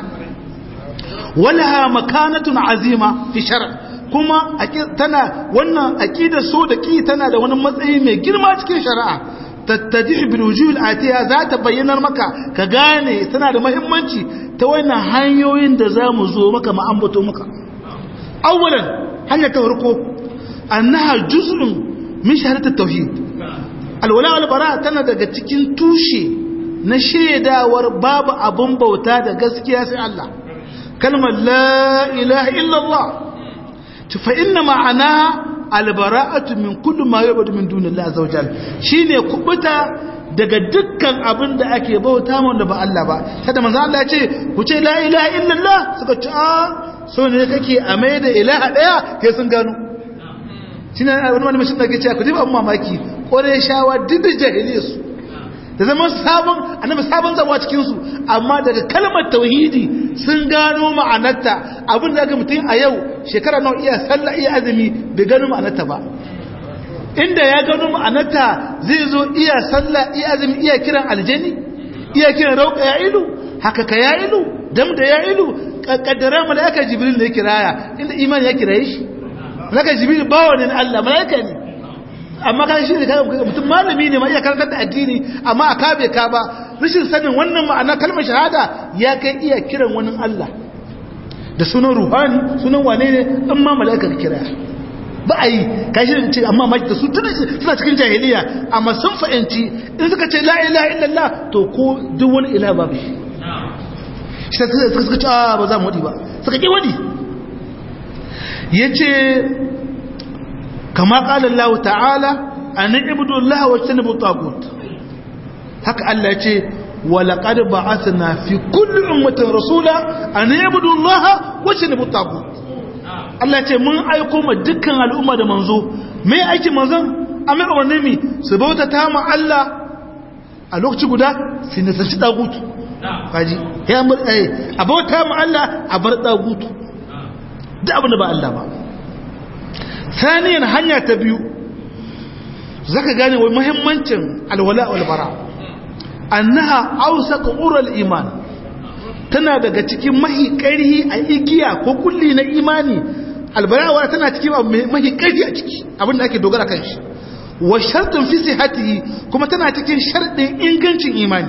walaha makanatun azima fi shar' kuma tana wannan aqidar so da ki tana da wani matsayi mai girma cikin shari'a tattadih bil wujuh atiya za ta bayyanar maka ka gane tana da muhimmanci ta wannan hanyoyin da zamu zo maka mu ambato maka awwalan hanya ta farko annaha juz'un min shahadat tauhid alwala wal bara tana daga cikin tushe na shaidawar babu abun bauta da gaskiya sai Allah kalmar la ilaha illallah fa inna ma'ana albara'atu min kulli ma yu'badu min dunillahi azza wajal shine kubuta daga dukkan abin da ake bauta mun da ba Allah ba kada manzo Allah ya ce ku ce la ilaha illallah suka ce a so ne kake a mai da ilaha daya kai sun gano shine wani wani mashin da ke cewa ku ji ban mamaki kore shawa duk da jahiliyarsu da zama sabon annabi sabon zawa cikin su amma daga kalmar tauhidi sun gano ma'anarta abin da aka mutum a yau shekara nawa iya sallah iya azumi bai gano ma'anarta ba inda ya gano ma'anarta zai zo iya sallah iya azumi iya kiran aljani iya kiran rauka ya ilu haka ka ya ilu dam da ya ilu kaddara malaika jibril ne kiraya inda imani ya kiraye shi malaika jibril bawa ne Allah malaika ne amma kan shi ne mutum malami ne ma iya karantar da addini amma a kabe ka ba rashin sanin wannan ma'ana kalmar shahada ya kai iya kiran wani Allah da sunan ruhani sunan wane ne in ma mala'ika ka kira ba a yi kashi da ce amma maki da su tuna suna cikin jahiliya amma sun fahimci in suka ce la ilaha illallah to ko duk wani ila babu shi shi ta suka suka ce a ba za mu wadi ba suka ki wadi yace kama qala Allah ta'ala an ibudu Allah wa tanabu tagut haka Allah yace wa laqad ba'athna fi kulli ummatin rasula an ibudu Allah wa tanabu tagut Allah ce mun aiko ma dukkan al'umma da manzo mai aikin manzon amma umarni mi su bauta ta ma Allah a lokaci guda su nisanci dagutu kaji ya mur eh a bauta ma Allah a bar dagutu duk abin da ba Allah ba saniyan hanya ta biyu zaka gane wai muhimmancin alwala wal bara annaha awsaq ural iman tana daga cikin mahi ƙarhi a igiya ko kulli na imani albarawa tana cikin mahi ƙarfi a ciki abinda ake dogara kan shi wa shartun fi sihatihi kuma tana cikin sharɗin ingancin imani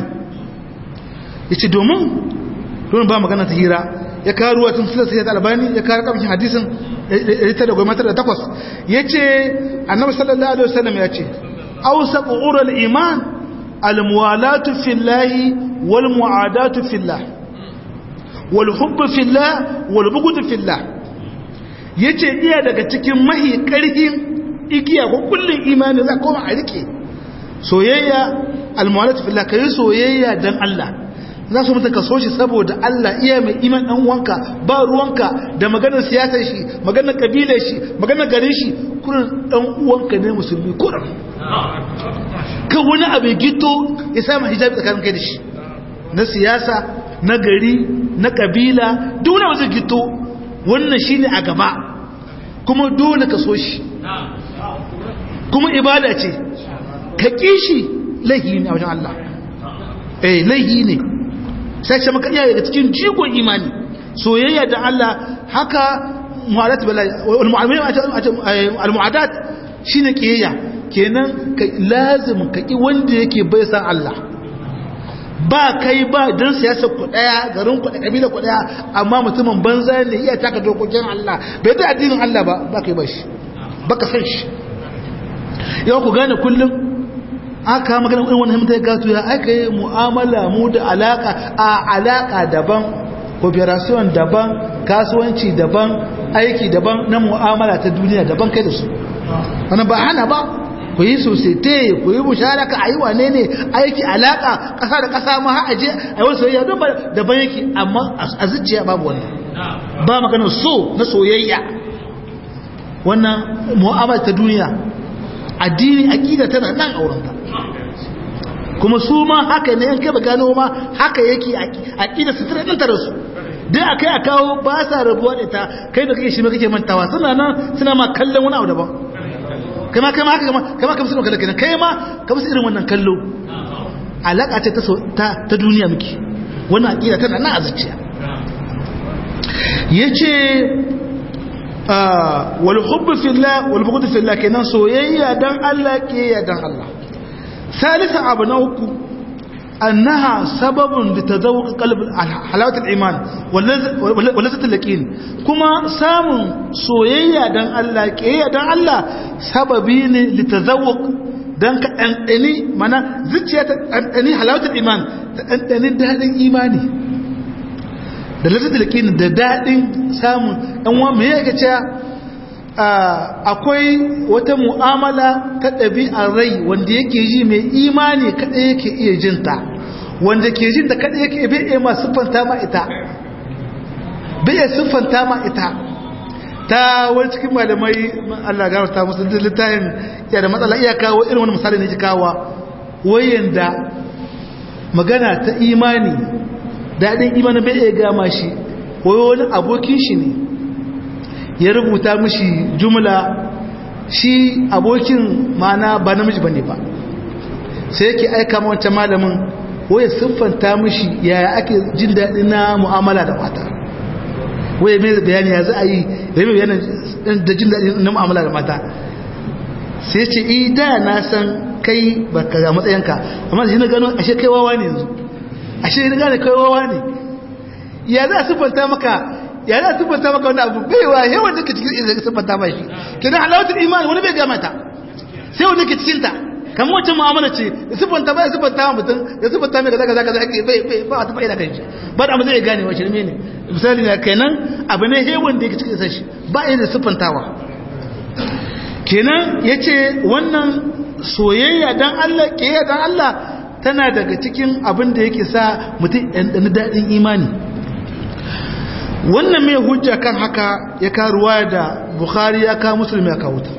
yace domin don ba magana ta hira ya kawo ruwa tun sila sai albani ya kawo kamshin hadisin ita da gwamnati da takwas yace annabi sallallahu alaihi wasallam ya ce awsaqu ural iman almuwalatu fillahi wal muadatu fillah wal hubbu fillah wal bughdu fillah yace iya daga cikin mahi karhin igiya ko kullun imani za koma a rike soyayya almuwalatu fillah kai soyayya dan Allah za su mutu ka so shi saboda Allah iya mai iman dan uwanka ba ruwanka da maganar siyasar shi maganar kabilar shi maganar garin shi kurin dan uwanka ne musulmi kurin kan wani abu gito ya samu hijabi tsakanin kai da shi na siyasa na gari na kabila duk wani wajen gito wannan shine a gaba kuma dole ka so shi kuma ibada ce ka kishi laihi ne a wajen Allah eh laihi ne sai ce maka iya daga cikin jigon imani soyayya da Allah haka mu'adat al-mu'adat shine kiyayya kenan ka lazim ka ki wanda yake bai san Allah ba kai ba dan siyasa ku daya garin ku da kabila ku daya amma mutumin banza ne iya taka dokokin Allah bai da addinin Allah ba ba kai ba shi baka san shi yau ku gane kullum aka magana irin wannan mutai gato ya aka yi mu'amala mu da alaka a alaka daban cooperation daban kasuwanci daban aiki daban na mu'amala ta duniya daban kai da su wannan ba hana ba ku yi sosai ku yi musharaka a yi wane ne aiki alaka ƙasa da ƙasa ma aje a yi wasu soyayya don daban yake amma a zuciya babu wannan ba maganar so na soyayya wannan mu'amala ta duniya addini aƙida tana nan a wurinta kuma su ma haka ne yanke ba gano ma haka yake aƙida su tana ɗanta da su dai a kai a kawo ba sa rabuwa da ta kai da kake shi ma kake mantawa suna nan suna ma kallon wani abu daban kama kama haka kama kama kama suna kallon kai ma kama su irin wannan kallo alaƙa ce ta duniya muke wannan aƙida tana nan a zuciya ya ce wal hubbu fillah wal bughd fillah kenan soyayya dan Allah kiyaya dan Allah ثالثا abu na uku annaha sababun li tazawuq qalb halawat al-iman wal lazzat al-yaqin kuma samun soyayya dan Allah kiyaya dan Allah sababi ne li tazawuq dan ka dandani mana zuciya ta dandani halawat al-iman ta dandani dadin imani da lazzat al-yaqin da dadin samun dan wa me yake cewa akwai wata mu'amala ta ɗabi'ar rai wanda yake ji mai imani kaɗai yake iya jinta wanda ke jinta kaɗai yake bai iya ma siffanta ma ita bai iya siffanta ma ita ta wani cikin malamai Allah gara ta musu da littafin ya da matsala iya kawo irin wani misali ne ji kawo wayanda magana ta imani daɗin imanin bai iya gama shi wani abokin shi ne ya rubuta mishi jumla shi abokin mana ba namiji bane ba sai yake aika ma wancan malamin waye siffanta mishi yaya ake jin daɗi na mu'amala da mata waye mai bayani ya za a yi ya mai bayani da jin daɗi na mu'amala da mata sai ce i da na san kai ba ka ga matsayinka amma da shi na gano ashe kai wawa ne yanzu ashe na gane kai wawa ne ya za a siffanta maka ya za siffanta maka wani abu baiwa yawan da ke cikin izinin siffanta ba shi kenan halawatul imani wani bai gama ta sai wani ke cikin ta kamar wacce mu'amala ce ya siffanta ba ya siffanta wa mutum ya siffanta mai kaza kaza kaza ake bai bai ba ta fa'ida kan shi ba da zai gane wa shirme ne misali ne kenan abu ne hewan da yake cikin izinin shi ba ya da siffantawa kenan yace wannan soyayya dan Allah kiyaya dan Allah tana daga cikin abin da yake sa mutum ɗan daɗin imani wannan mai hujja kan haka ya karuwa da bukhari ya kawo musulmi ya kawo ta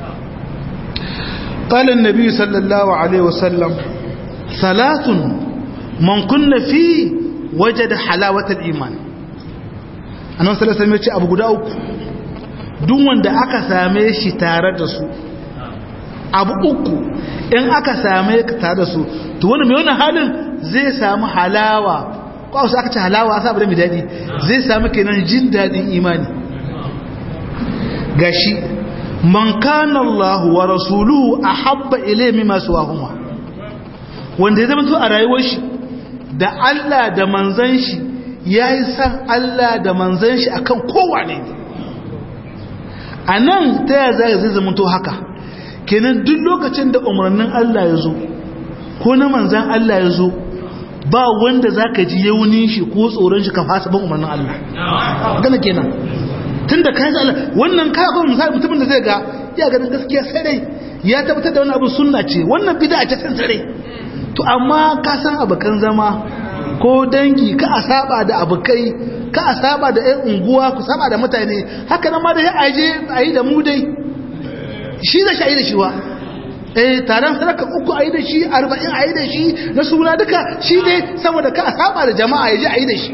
قال النبي صلى الله عليه وسلم ثلاث من كن فيه وجد حلاوة الإيمان أنا صلى الله عليه وسلم abu guda uku duk wanda aka same shi tare da su abu uku in aka same ka tare da su to wani mai wannan halin zai samu halawa ko wasu aka ce halawa a sabu da mai daɗi zai samu kenan jin daɗin imani gashi man kana Allah wa rasuluhu ahabba ilayhi mimma suwahuma wanda ya zama to a rayuwar shi da Allah da manzon shi yayi san Allah da manzon shi akan kowane ne anan ta ya zai zama to haka kenan duk lokacin da umarnin Allah ya zo ko na manzon Allah ya zo ba wanda zaka ji yaunin shi ko tsoron shi ka fasa ban umarnin Allah gana kenan tun da kayan Allah wannan kaya kuma misali mutumin da zai ga ya ganin gaskiya sarai ya tabbatar da wani abu sunna ce wannan bid'a ce san sarai to amma ka san abukan zama ko dangi ka a saba da abukai ka a saba da ƴan unguwa ku saba da mutane haka nan ma da ya aje ayi da mu dai shi da shi da shi wa eh taron sadaka uku ayi da shi 40 ayi da shi na suna duka shi dai saboda ka a saba da jama'a yaje ayi da shi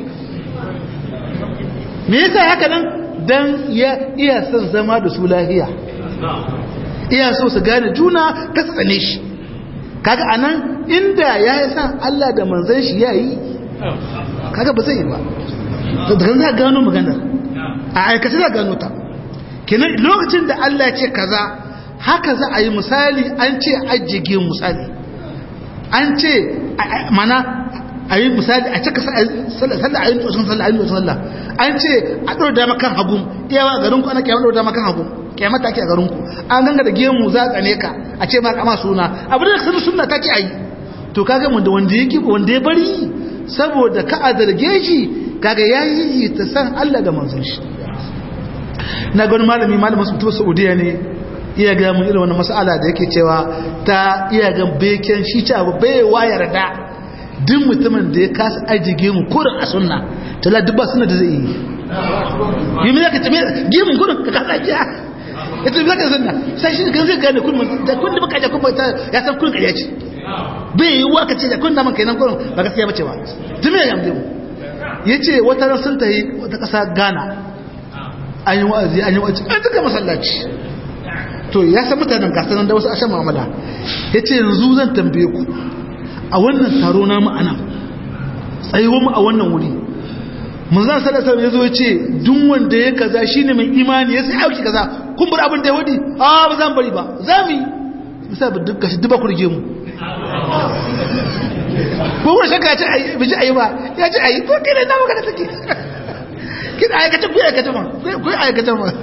me yasa haka nan dan ya iya son zama da su lahiya iya so su gane juna ka tsane shi kaga anan inda ya yi san Allah da manzon shi ya yi kaga ba zai yi ba daga za gano maganar a aikace za gano ta kenan lokacin da Allah ce kaza haka za a yi misali an ce ajige misali an ce mana a yi misali a cika sallah a yi nutsun sallah a yi nutsun sallah an ce a ɗora dama kan hagu iyawa a garinku ana kyamar ɗora dama kan hagu kyamar take a garinku an ganga da gemu za a tsane ka a ce ma kama suna abu da sanar suna take a yi to kaga wanda wanda ya wanda ya bari saboda ka a zarge shi kaga ya yi ta san Allah da manzon shi na gani malami malamin su tuba saudiya ne iya ga mun irin wannan mas'ala da yake cewa ta iya ga beken shi ta bai wayar da duk mutumin da ya kasa ajige mu kurin a sunna tala duk ba suna da zai yi yi mai zaka tabi gimin kurin ka kasa ajiya ya tabi zaka sunna sai shi kan zai gane kurin da kun da baka ajiya kuma ya san kurin kariya ce bai yi wa ka ce da kun da man kenan kurin ba gaskiya bace ba tumi ya yamde mu yace wata ran sun tayi wata kasa Ghana an yi wa'azi an yi wa'azi an tuka masallaci to ya san mutanen gasanan da wasu ashan mu'amala yace yanzu zan tambaye ku a wannan taro namu a nan tsayuwar mu a wannan wuri manzan salasar ya zo ce duk wanda ya kaza shi ne mai imani ya sai auki kaza kun bar abin da ya wadi a ba za mu bari ba za mu yi bisa ba duk gashi duba kurge mu ko kuma shakka ya ce bai ji ayi ba ya ce ayi ko kira na magana take kina aikata ku aikata ma ku aikata ma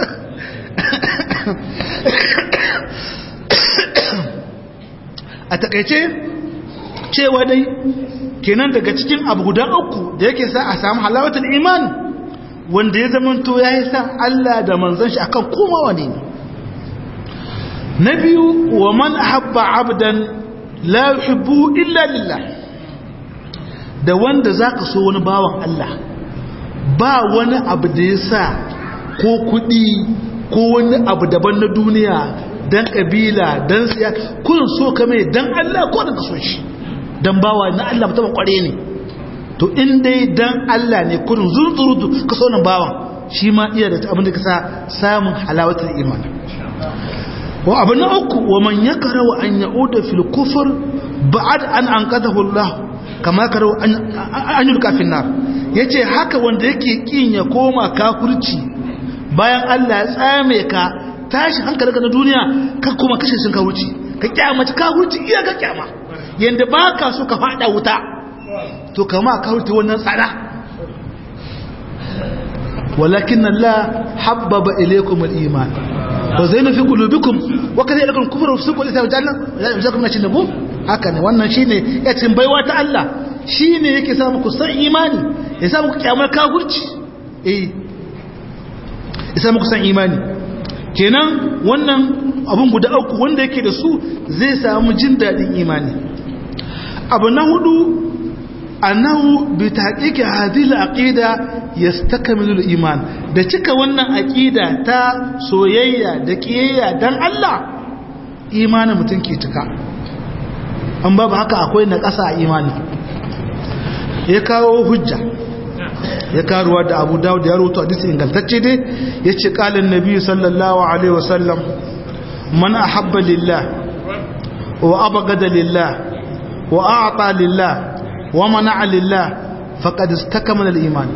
a takaice cewa dai kenan daga cikin abu guda uku da yake sa a samu halawatul iman wanda ya zamanto ya yi san Allah da manzon shi akan koma wani ne na biyu wa man ahabba abdan la yuhibbu illa lillah da wanda zaka so wani bawan Allah ba wani abu da ya sa ko kudi ko wani abu daban na duniya dan kabila dan siya kun so ka mai dan Allah ko da ka so shi dan bawa na Allah mutum kware ne to in dai dan Allah ne kurin zurzurutu ka so nan bawan shi ma iya da abin da ka sa samun halawatul iman wa abu na uku wa man yakara wa an ya'uda fil kufr ba'ad an anqadahu Allah kama yakara an yulka fil nar yace haka wanda yake kin ya koma kafirci bayan Allah ya tsame ka tashi hankalinka na duniya ka kuma kashe sun kawuci ka kyamaci kawuci iya ka kyama yadda ba ka so ka fada wuta to kama ka wuce wannan tsada walakin Allah habbaba ilaykum al-iman wa zaina fi qulubikum wa kadha ilakum kufru wa fusuq wa isyan janna ya zakum na cinabu haka ne wannan shine ya cin baiwa ta Allah shine yake sa muku san imani ya sa muku kiyamar kafirci eh ya sa muku san imani kenan wannan abun guda uku wanda yake da su zai samu jin dadin imani abu na hudu annahu bi taqiqi hadhihi al-aqida yastakmilu al-iman da cika wannan aqida ta soyayya da kiyayya dan Allah imanin mutum ke cika an babu haka akwai na ƙasa a imani ya kawo hujja ya karuwa da Abu Dawud ya rawaito hadisi ingantacce dai yace qala an-nabi sallallahu alaihi wasallam man ahabba lillah wa abghada lillah wa a'ta lillah ومنع لله فقد استكمل الايمان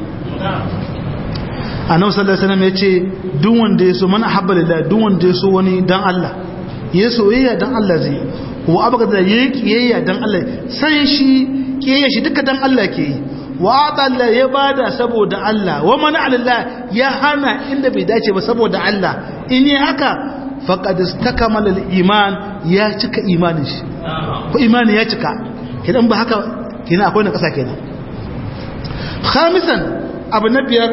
annabi sallallahu alaihi wasallam yace duk wanda yaso man ahabba lillah duk wanda yaso wani dan Allah ya soyayya dan Allah zai wa abgada yayi kiyayya dan Allah san shi kiyayya shi duka dan Allah ke yi wa Allah ya bada saboda Allah wa man lillah ya hana inda bai dace ba saboda Allah in yi haka faqad istakmala al-iman ya cika imanin shi ko imani ya cika kidan ba haka kina akwai na ƙasa kenan khamisan abu na biyar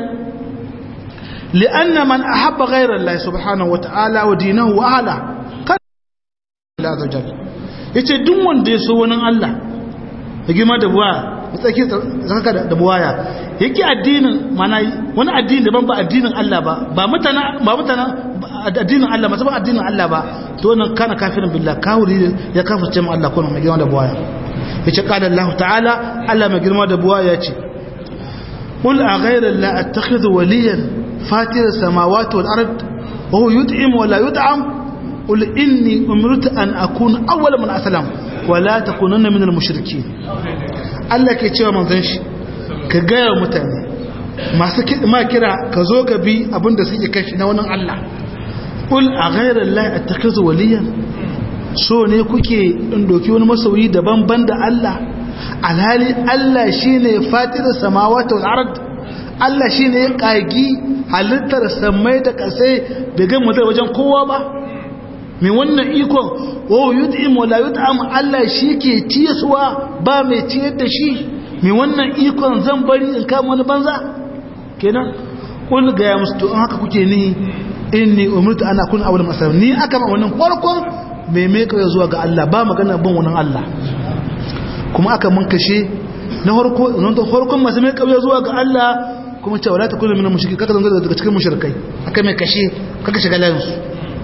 li'anna man ahabba ghayra Allah subhanahu wata'ala wa dinahu wa ala kan la zajal yace duk wanda ya so wani Allah ya gima da buwa ya tsaki zaka da buwaya yake addinin mana wani addini daban ba addinin Allah ba ba mutana ba mutana addinin Allah ba addinin Allah ba to nan kana kafirin billah kawuri ya kafirce mu Allah ko mai gima da buwaya yace qala Allah ta'ala Allah mai girma da buwa yace qul a ghayra la attakhidhu waliyan fatira samawati wal ard wa huwa yut'im wa la yut'am qul inni umirtu an akuna awwal man aslam wa la takunanna min al mushrikeen Allah ke cewa manzon shi ka gaya mutane masu ma kira ka zo ka bi abinda suke kashi na wannan Allah qul a ghayra la attakhidhu waliyan so ne kuke in doki wani masoyi daban banda Allah alhali Allah shine fatirar samawati wal ard Allah shine ya kagi halittar samai da kasai bai ga mutar wajen kowa ba mai wannan ikon wa yut'im wa la yut'am Allah shike ciyaswa ba mai ciyar da shi mai wannan ikon zan bari in kama wani banza kenan kul ga ya musu to haka kuke ni inni umirtu ana kun awwal masal ni aka ma wannan farkon mai mai kawai zuwa ga Allah ba magana bin wani Allah kuma aka mun kashe na harko nan da harkon masu mai kawai zuwa ga Allah kuma cewa la takunu minal mushriki kaka zanga daga cikin mushrikai aka mai kashe kaka shiga layin su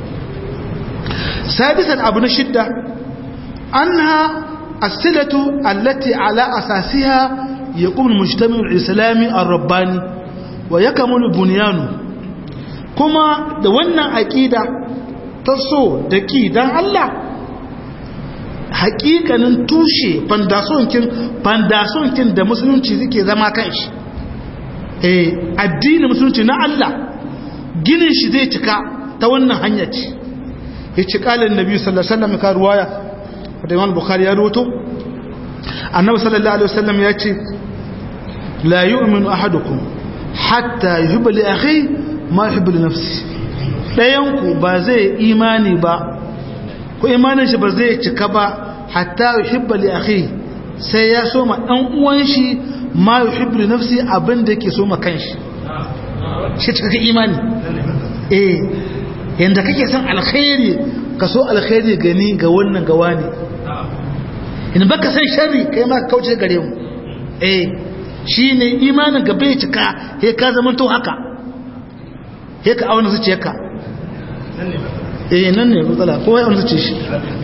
sadisan abu na shidda anha as-silatu allati ala asasiha yaqum al-mujtama' al-islami ar-rabbani wa yakmulu bunyanu kuma da wannan aqida ta so da ki don Allah hakikanin tushe fandasonkin fandasonkin da musulunci suke zama kan shi eh addinin musulunci na Allah ginin shi zai cika ta wannan hanya ce ya ci kalin nabi sallallahu alaihi wasallam ka ruwaya da Imam Bukhari ya rawato annabi sallallahu alaihi wasallam ya ce la yu'minu ahadukum hatta yuhibba li akhi ma yuhibbu li nafsihi ɗayanku ba zai imani ba ko imanin shi ba zai cika ba hatta yuhibba li akhi sai ya so ma dan uwan shi ma yuhibbu li nafsi abin da yake so ma kanshi shi cika imani eh yanda kake son alkhairi ka so alkhairi gani ga wannan ga wani in baka san sharri kai ma kauce gare mu eh shine imanin ga bai cika he ka zama to haka he ka auna zuciyarka eh nan ne matsala kowa ya zuciya shi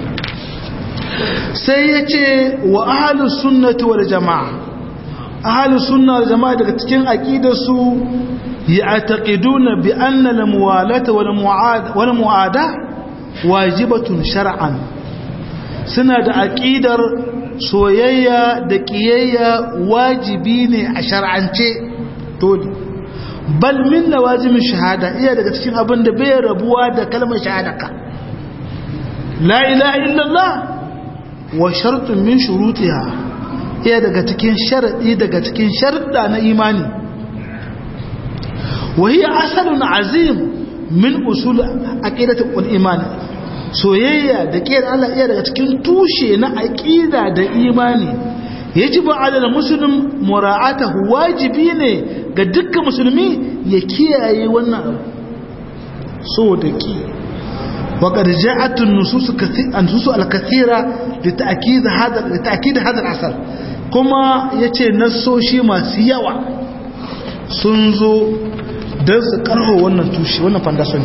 sai ya ce wa ahalus sunnati wal jama'a ahalus sunna wal jama'a daga cikin aqidarsu ya'taqiduna bi anna al muwalata wal mu'ada wal mu'ada wajibatun shar'an suna da aqidar soyayya da kiyayya wajibi ne a shar'ance dole bal min lawazimin shahada iya daga cikin abin da bai rabuwa da kalmar shahadaka la ilaha illallah wa shartun min shurutiha iya daga cikin sharadi daga cikin sharuɗa na imani وهي أصل عظيم من أصول عقيدة والإيمان soyayya da ƙiyar Allah iya daga cikin tushe na aƙida da imani yajibu alal muslim mura'atahu wajibi ne ga dukkan musulmi ya kiyaye wannan abu so da ki وقد جاءت النصوص كثير النصوص الكثيره لتاكيد هذا لتاكيد هذا الاثر كما yace nassoshi masu yawa sun zo don su karho wannan tushe wannan foundation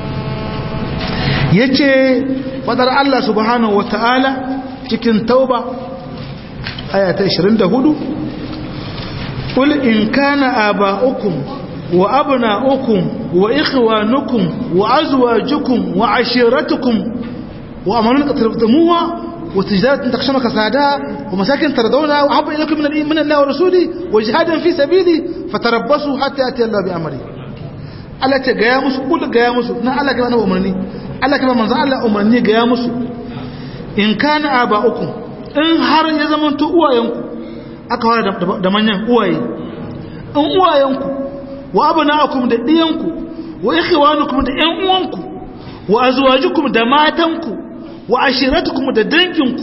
yace fadar Allah subhanahu wataala cikin tauba aya ta 24 qul in kana aba'ukum wa abna'ukum wa ikhwanukum wa azwajukum wa ashiratukum wa amanun qatarftumuha wa tijaratan takshama kasada wa masakin tardawna wa habba ilaykum min min Allah wa rasuli wa jihadan fi sabili fatarabbasu hatta yati Allah bi amri Allah ta gaya musu kul gaya musu na Allah kana umarni Allah kana manzo Allah umarni gaya musu in kana aba'ukum in har ya zamanto uwayenku aka fara da manyan uwaye in uwayenku wa abna'akum da diyanku wa ikhwanukum da ƴan uwanku wa azwajukum da matanku wa ashiratukum da danginku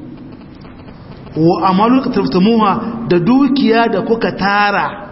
wa amalu taftumuha da dukiya da kuka tara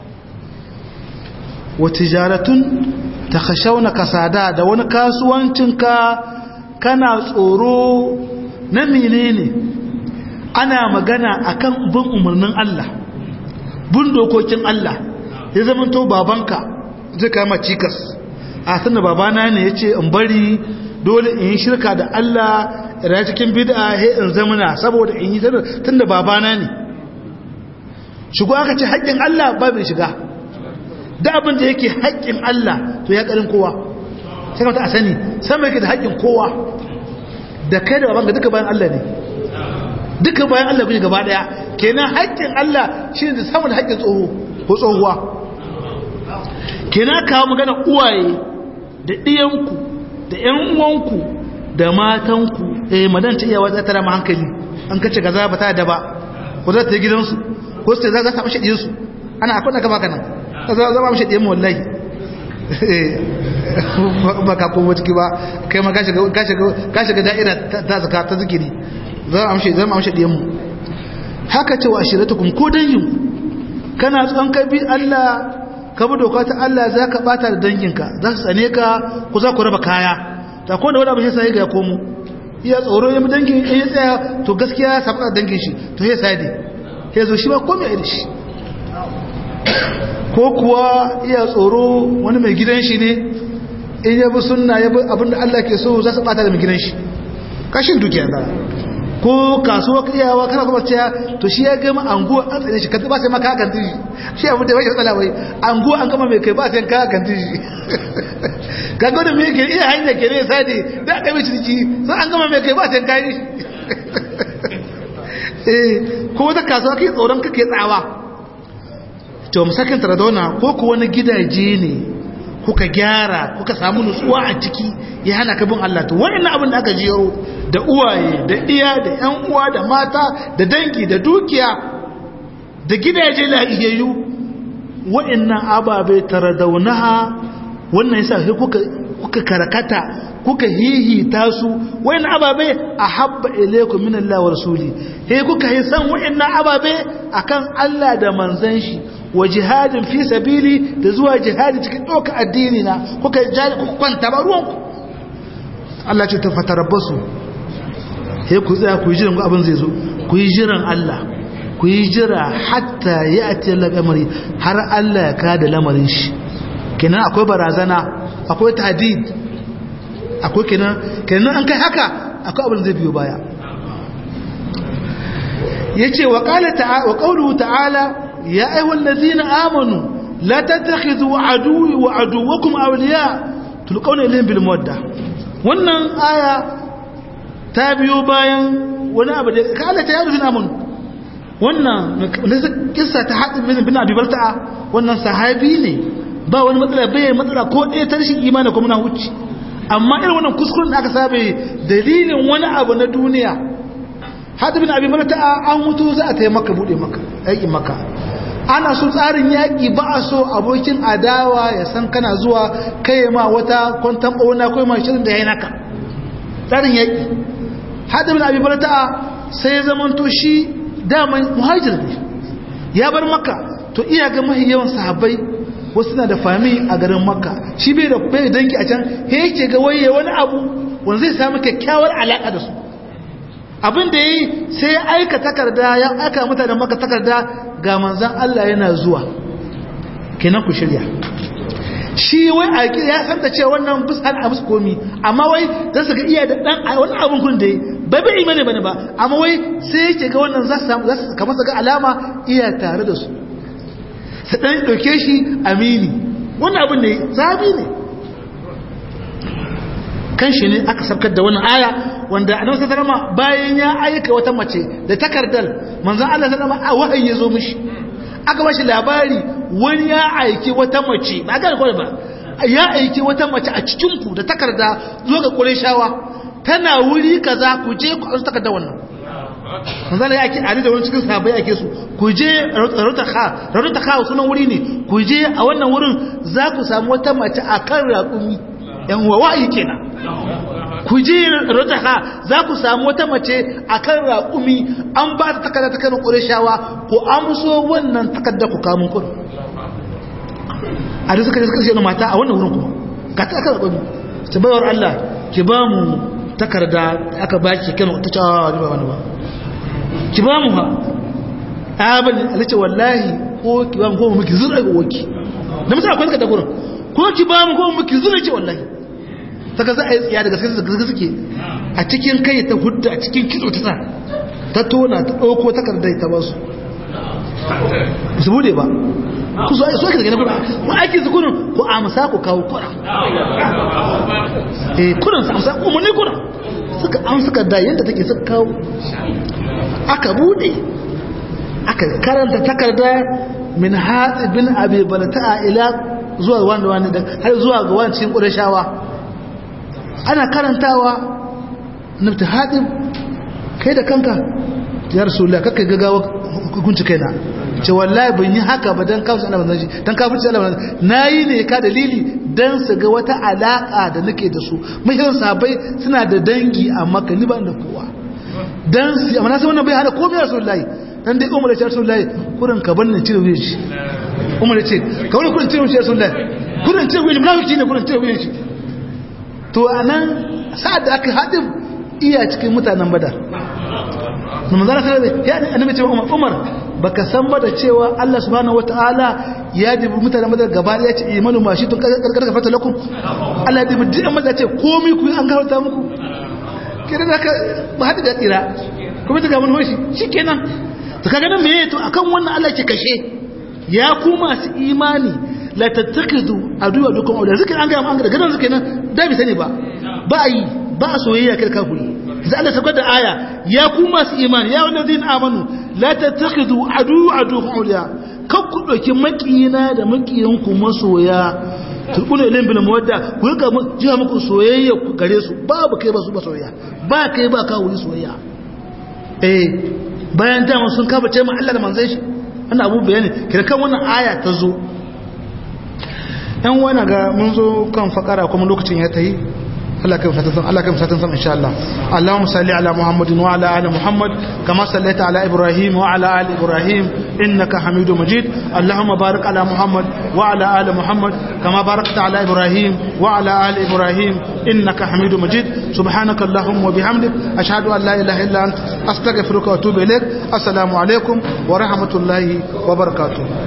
wa tijaratun takhashawna kasada da wani kasuwancinka kana tsoro na menene ana magana akan bin umarnin Allah bin dokokin Allah ya zama to babanka zai kama cikas a sanda babana ne ya ce in bari dole in yi shirka da Allah da cikin bid'a he in zamana saboda in yi tun da babana ne shigo aka ce haƙƙin Allah ba mai shiga da abin da yake haƙƙin Allah to ya ƙarin kowa sai kamata a sani sama yake da haƙƙin kowa da kai da babanka duka bayan Allah ne duka bayan Allah kuke gaba ɗaya kenan haƙƙin Allah shi ne da samun haƙƙin tsoho ko tsohuwa kina kawo magana uwaye da ɗiyanku da ‘yan uwanku da matanku eh madan ta iya wata tara ma hankali an kace gaza ba ta da ba ko za ta yi gidansu ko sai za ta mashi ɗiyansu ana akwai na kama kanan za za ma mashi ɗiyan wallahi ba ka kowa ciki ba kai ma ka shiga da'ira ta zaka ta zikiri za a mashi zama mashi ɗiyanmu haka ce wa ashiratukum ko danginku kana tsohon kai bi Allah ka bi doka ta Allah za ka bata da danginka za su tsane ka ku za ku raba kaya ta ko da wani abu shi sai ga ya komo iya tsoro ya dangin ya tsaya to gaskiya ya saba dangin shi to ya sai dai ya zo shi ba komai a shi ko kuwa iya tsoro wani mai gidan shi ne in ya bi sunna ya bi abinda Allah ke so za su bata da mai gidan shi kashin dukiya da ko kasuwa iyawa kana kuma cewa to shi ya gama anguwa an tsane shi kanta ba sai maka kan tishi shi abu da bai tsala wai anguwa an gama mai kai ba sai ka kan tishi kaga da me ke iya hanya ke ne sai da aka mai ciki sai an gama mai kai ba sai kai eh ko wata kasuwa kai tsoron kake tsawa to musakin taradona ko ko wani gidaje ne kuka gyara kuka samu nutsuwa a ciki ya hana ka bin Allah to wannan abin da aka jero da uwaye da iya da ƴan uwa da mata da dangi da dukiya da gidaje lahiyayyu wa'annan ababe taradaunaha wannan yasa sai kuka kuka karakata kuka hihita su wa'annan ababe ahabba ilaykum min Allah wa rasuli sai kuka yi san wa'annan ababe akan Allah da manzon shi wa jihadin fi sabili da zuwa jihadi cikin ɗauka addini na kuka jari kuka kwanta ba ruwanku Allah ce ta fatarabbasu sai ku tsaya ku yi jiran abin zai zo ku yi jiran Allah ku yi jira hatta ya ati lamari har Allah ya kada lamarin shi kenan akwai barazana akwai tadid akwai kenan kenan an kai haka akwai abin zai biyo baya yace wa qala ta'ala wa qawluhu ta'ala يا أيها الذين آمنوا لا تتخذوا عدوي وعدوكم أولياء تلقون إليهم بالمودة wannan aya ta biyo bayan wani abu da ka Allah ta yaro fi namun wannan kissa ta haɗin bin bin abi balta'a wannan sahabi ne ba wani matsala bai matsala ko ɗaya ta rashin imani ko muna wuce amma irin wannan kuskuren da aka sabe dalilin wani abu na duniya haɗin bin abi balta'a an mutu za a taimaka buɗe maka aikin maka ana so tsarin yaƙi ba a so abokin adawa ya san kana zuwa kai ma wata kwantan ɓauna ko ma shirin da ya yi naka tsarin yaƙi haɗin abin barata sai ya zamanto shi daman muhajir ne ya bar maka to iya ga mahi yawan sahabbai wasu na da fami a garin makka shi bai da bai danki a can he yake ga waye wani abu wanda zai samu kyakkyawar alaƙa da su abin da yi sai ya aika takarda ya aika mutanen maka takarda ga manzan Allah yana zuwa kenan ku shirya shi wai a ya san da cewa wannan fusan a musu komi amma wai za su ga iya da dan wani abun kun da yi bai bai imani bane ba amma wai sai yake ga wannan za su samu za su kamar su ga alama iya tare da su su dan dauke shi amini wannan abun ne zabi ne kan shi ne aka sabkar da wannan aya wanda annabi sallallahu alaihi bayan ya aika wata mace da takardar manzon Allah sallallahu alaihi wahayi ya zo mishi aka bashi labari wani ya aiki wata mace ba ga ko ba ya aiki wata mace a cikin ku da takarda zo ga Qurayshawa tana wuri kaza ku je ku an takarda wannan manzon Allah yake ali da wani cikin sahabbai yake su ku je Rarutakha Rarutakha sunan wuri ne ku je a wannan wurin za ku samu wata mace akan raƙumi yan wawayi kenan ku ji rutaha za ku samu wata mace a kan raƙumi an ba ta takarda ta kanin ƙureshawa ku amso wannan takarda ku kamun kudu a da suka suka ce mata a wannan wurin kuma ga ta aka raƙumi ta bayar Allah ki ba mu takarda aka ba ki kan ta cewa ni ba wani ba ki ba mu ha a bani alice wallahi ko ki ba mu ko mu ki zura ga woki da mutum akwai takarda gurin ko ki ba mu ko mu ki zura ce wallahi saka za a yi tsiya daga gaske suke a cikin kai ta hudda a cikin kitso ta ta tona ta ɗauko takardar ta ba su su bude ba ku so so ake daga na kuna ku aiki su kunun ku amsa ku kawo kuna eh kunun su amsa umarni kuna suka an suka da yadda take suka kawo aka bude aka karanta takarda min hatsi bin abi balata'a ila zuwa wanda wani har zuwa ga wani cikin ƙudashawa ana karantawa nufta haɗin kai da kanka ya rasulullah kakka gagawa hukunci kaina ce wallahi ban yi haka ba don kafin ana banzan shi don kafin ci ana banzan na yi ne ka dalili don su ga wata alaƙa da nake da su mahimman sabai suna da dangi a maka ni ban da kowa don su amma na san wannan bai hana komai rasulullahi dan dai umar ya ce rasulullahi kurin ka bar ni cire wuyan shi umar ya ce ka wani kurin cire wuyan shi rasulullahi kurin cire wuyan shi munafiki ne kurin cire wuyan shi to a nan sa'ad da aka haɗin iya cikin mutanen badar na manzana sanar da ya ne annabi cewa umar umar baka san ba da cewa Allah subhanahu wataala ya dibi mutanen badar gaba ya ce imanu ma shi tun karkar fata lakum Allah ya dibi duk amma ce komai ku an gafarta muku kiran haka ba hada da tsira kuma ta gaban hoshi shikenan to kaga nan meye to akan wannan Allah ke kashe ya ku masu imani la tattakidu aduwa dukkan aure zikin an gaya mu an gada gadan zikin nan da bi sani ba ba yi ba soyayya kai kafiri sai Allah ta da aya ya ku masu imani ya wanda zin amanu la tattakidu adu adu auliya kan ku dauki makiyina da makiyan ku masoya turkuna ilin bil mawadda ku ga jiya muku soyayya ku gare su babu kai ba su ba soyayya ba kai ba ka wuri soyayya eh bayan dama sun kafa ce ma Allah da manzon shi wannan abu bayani kirkan wannan aya ta zo yan wani ga mun zo kan fakara kuma lokacin ya tayi Allah kai fatan san Allah kai fatan san insha Allah Allahumma salli ala Muhammadin wa ala ali Muhammad kama sallaita ala Ibrahim wa ala ali Ibrahim innaka Hamidum Majid Allahumma barik ala Muhammad wa ala ali Muhammad kama barakta ala Ibrahim wa ala ali Ibrahim innaka Hamidum Majid subhanaka Allahumma wa bihamdik ashhadu an la ilaha illa anta astaghfiruka wa atubu ilaik assalamu alaikum wa rahmatullahi wa barakatuh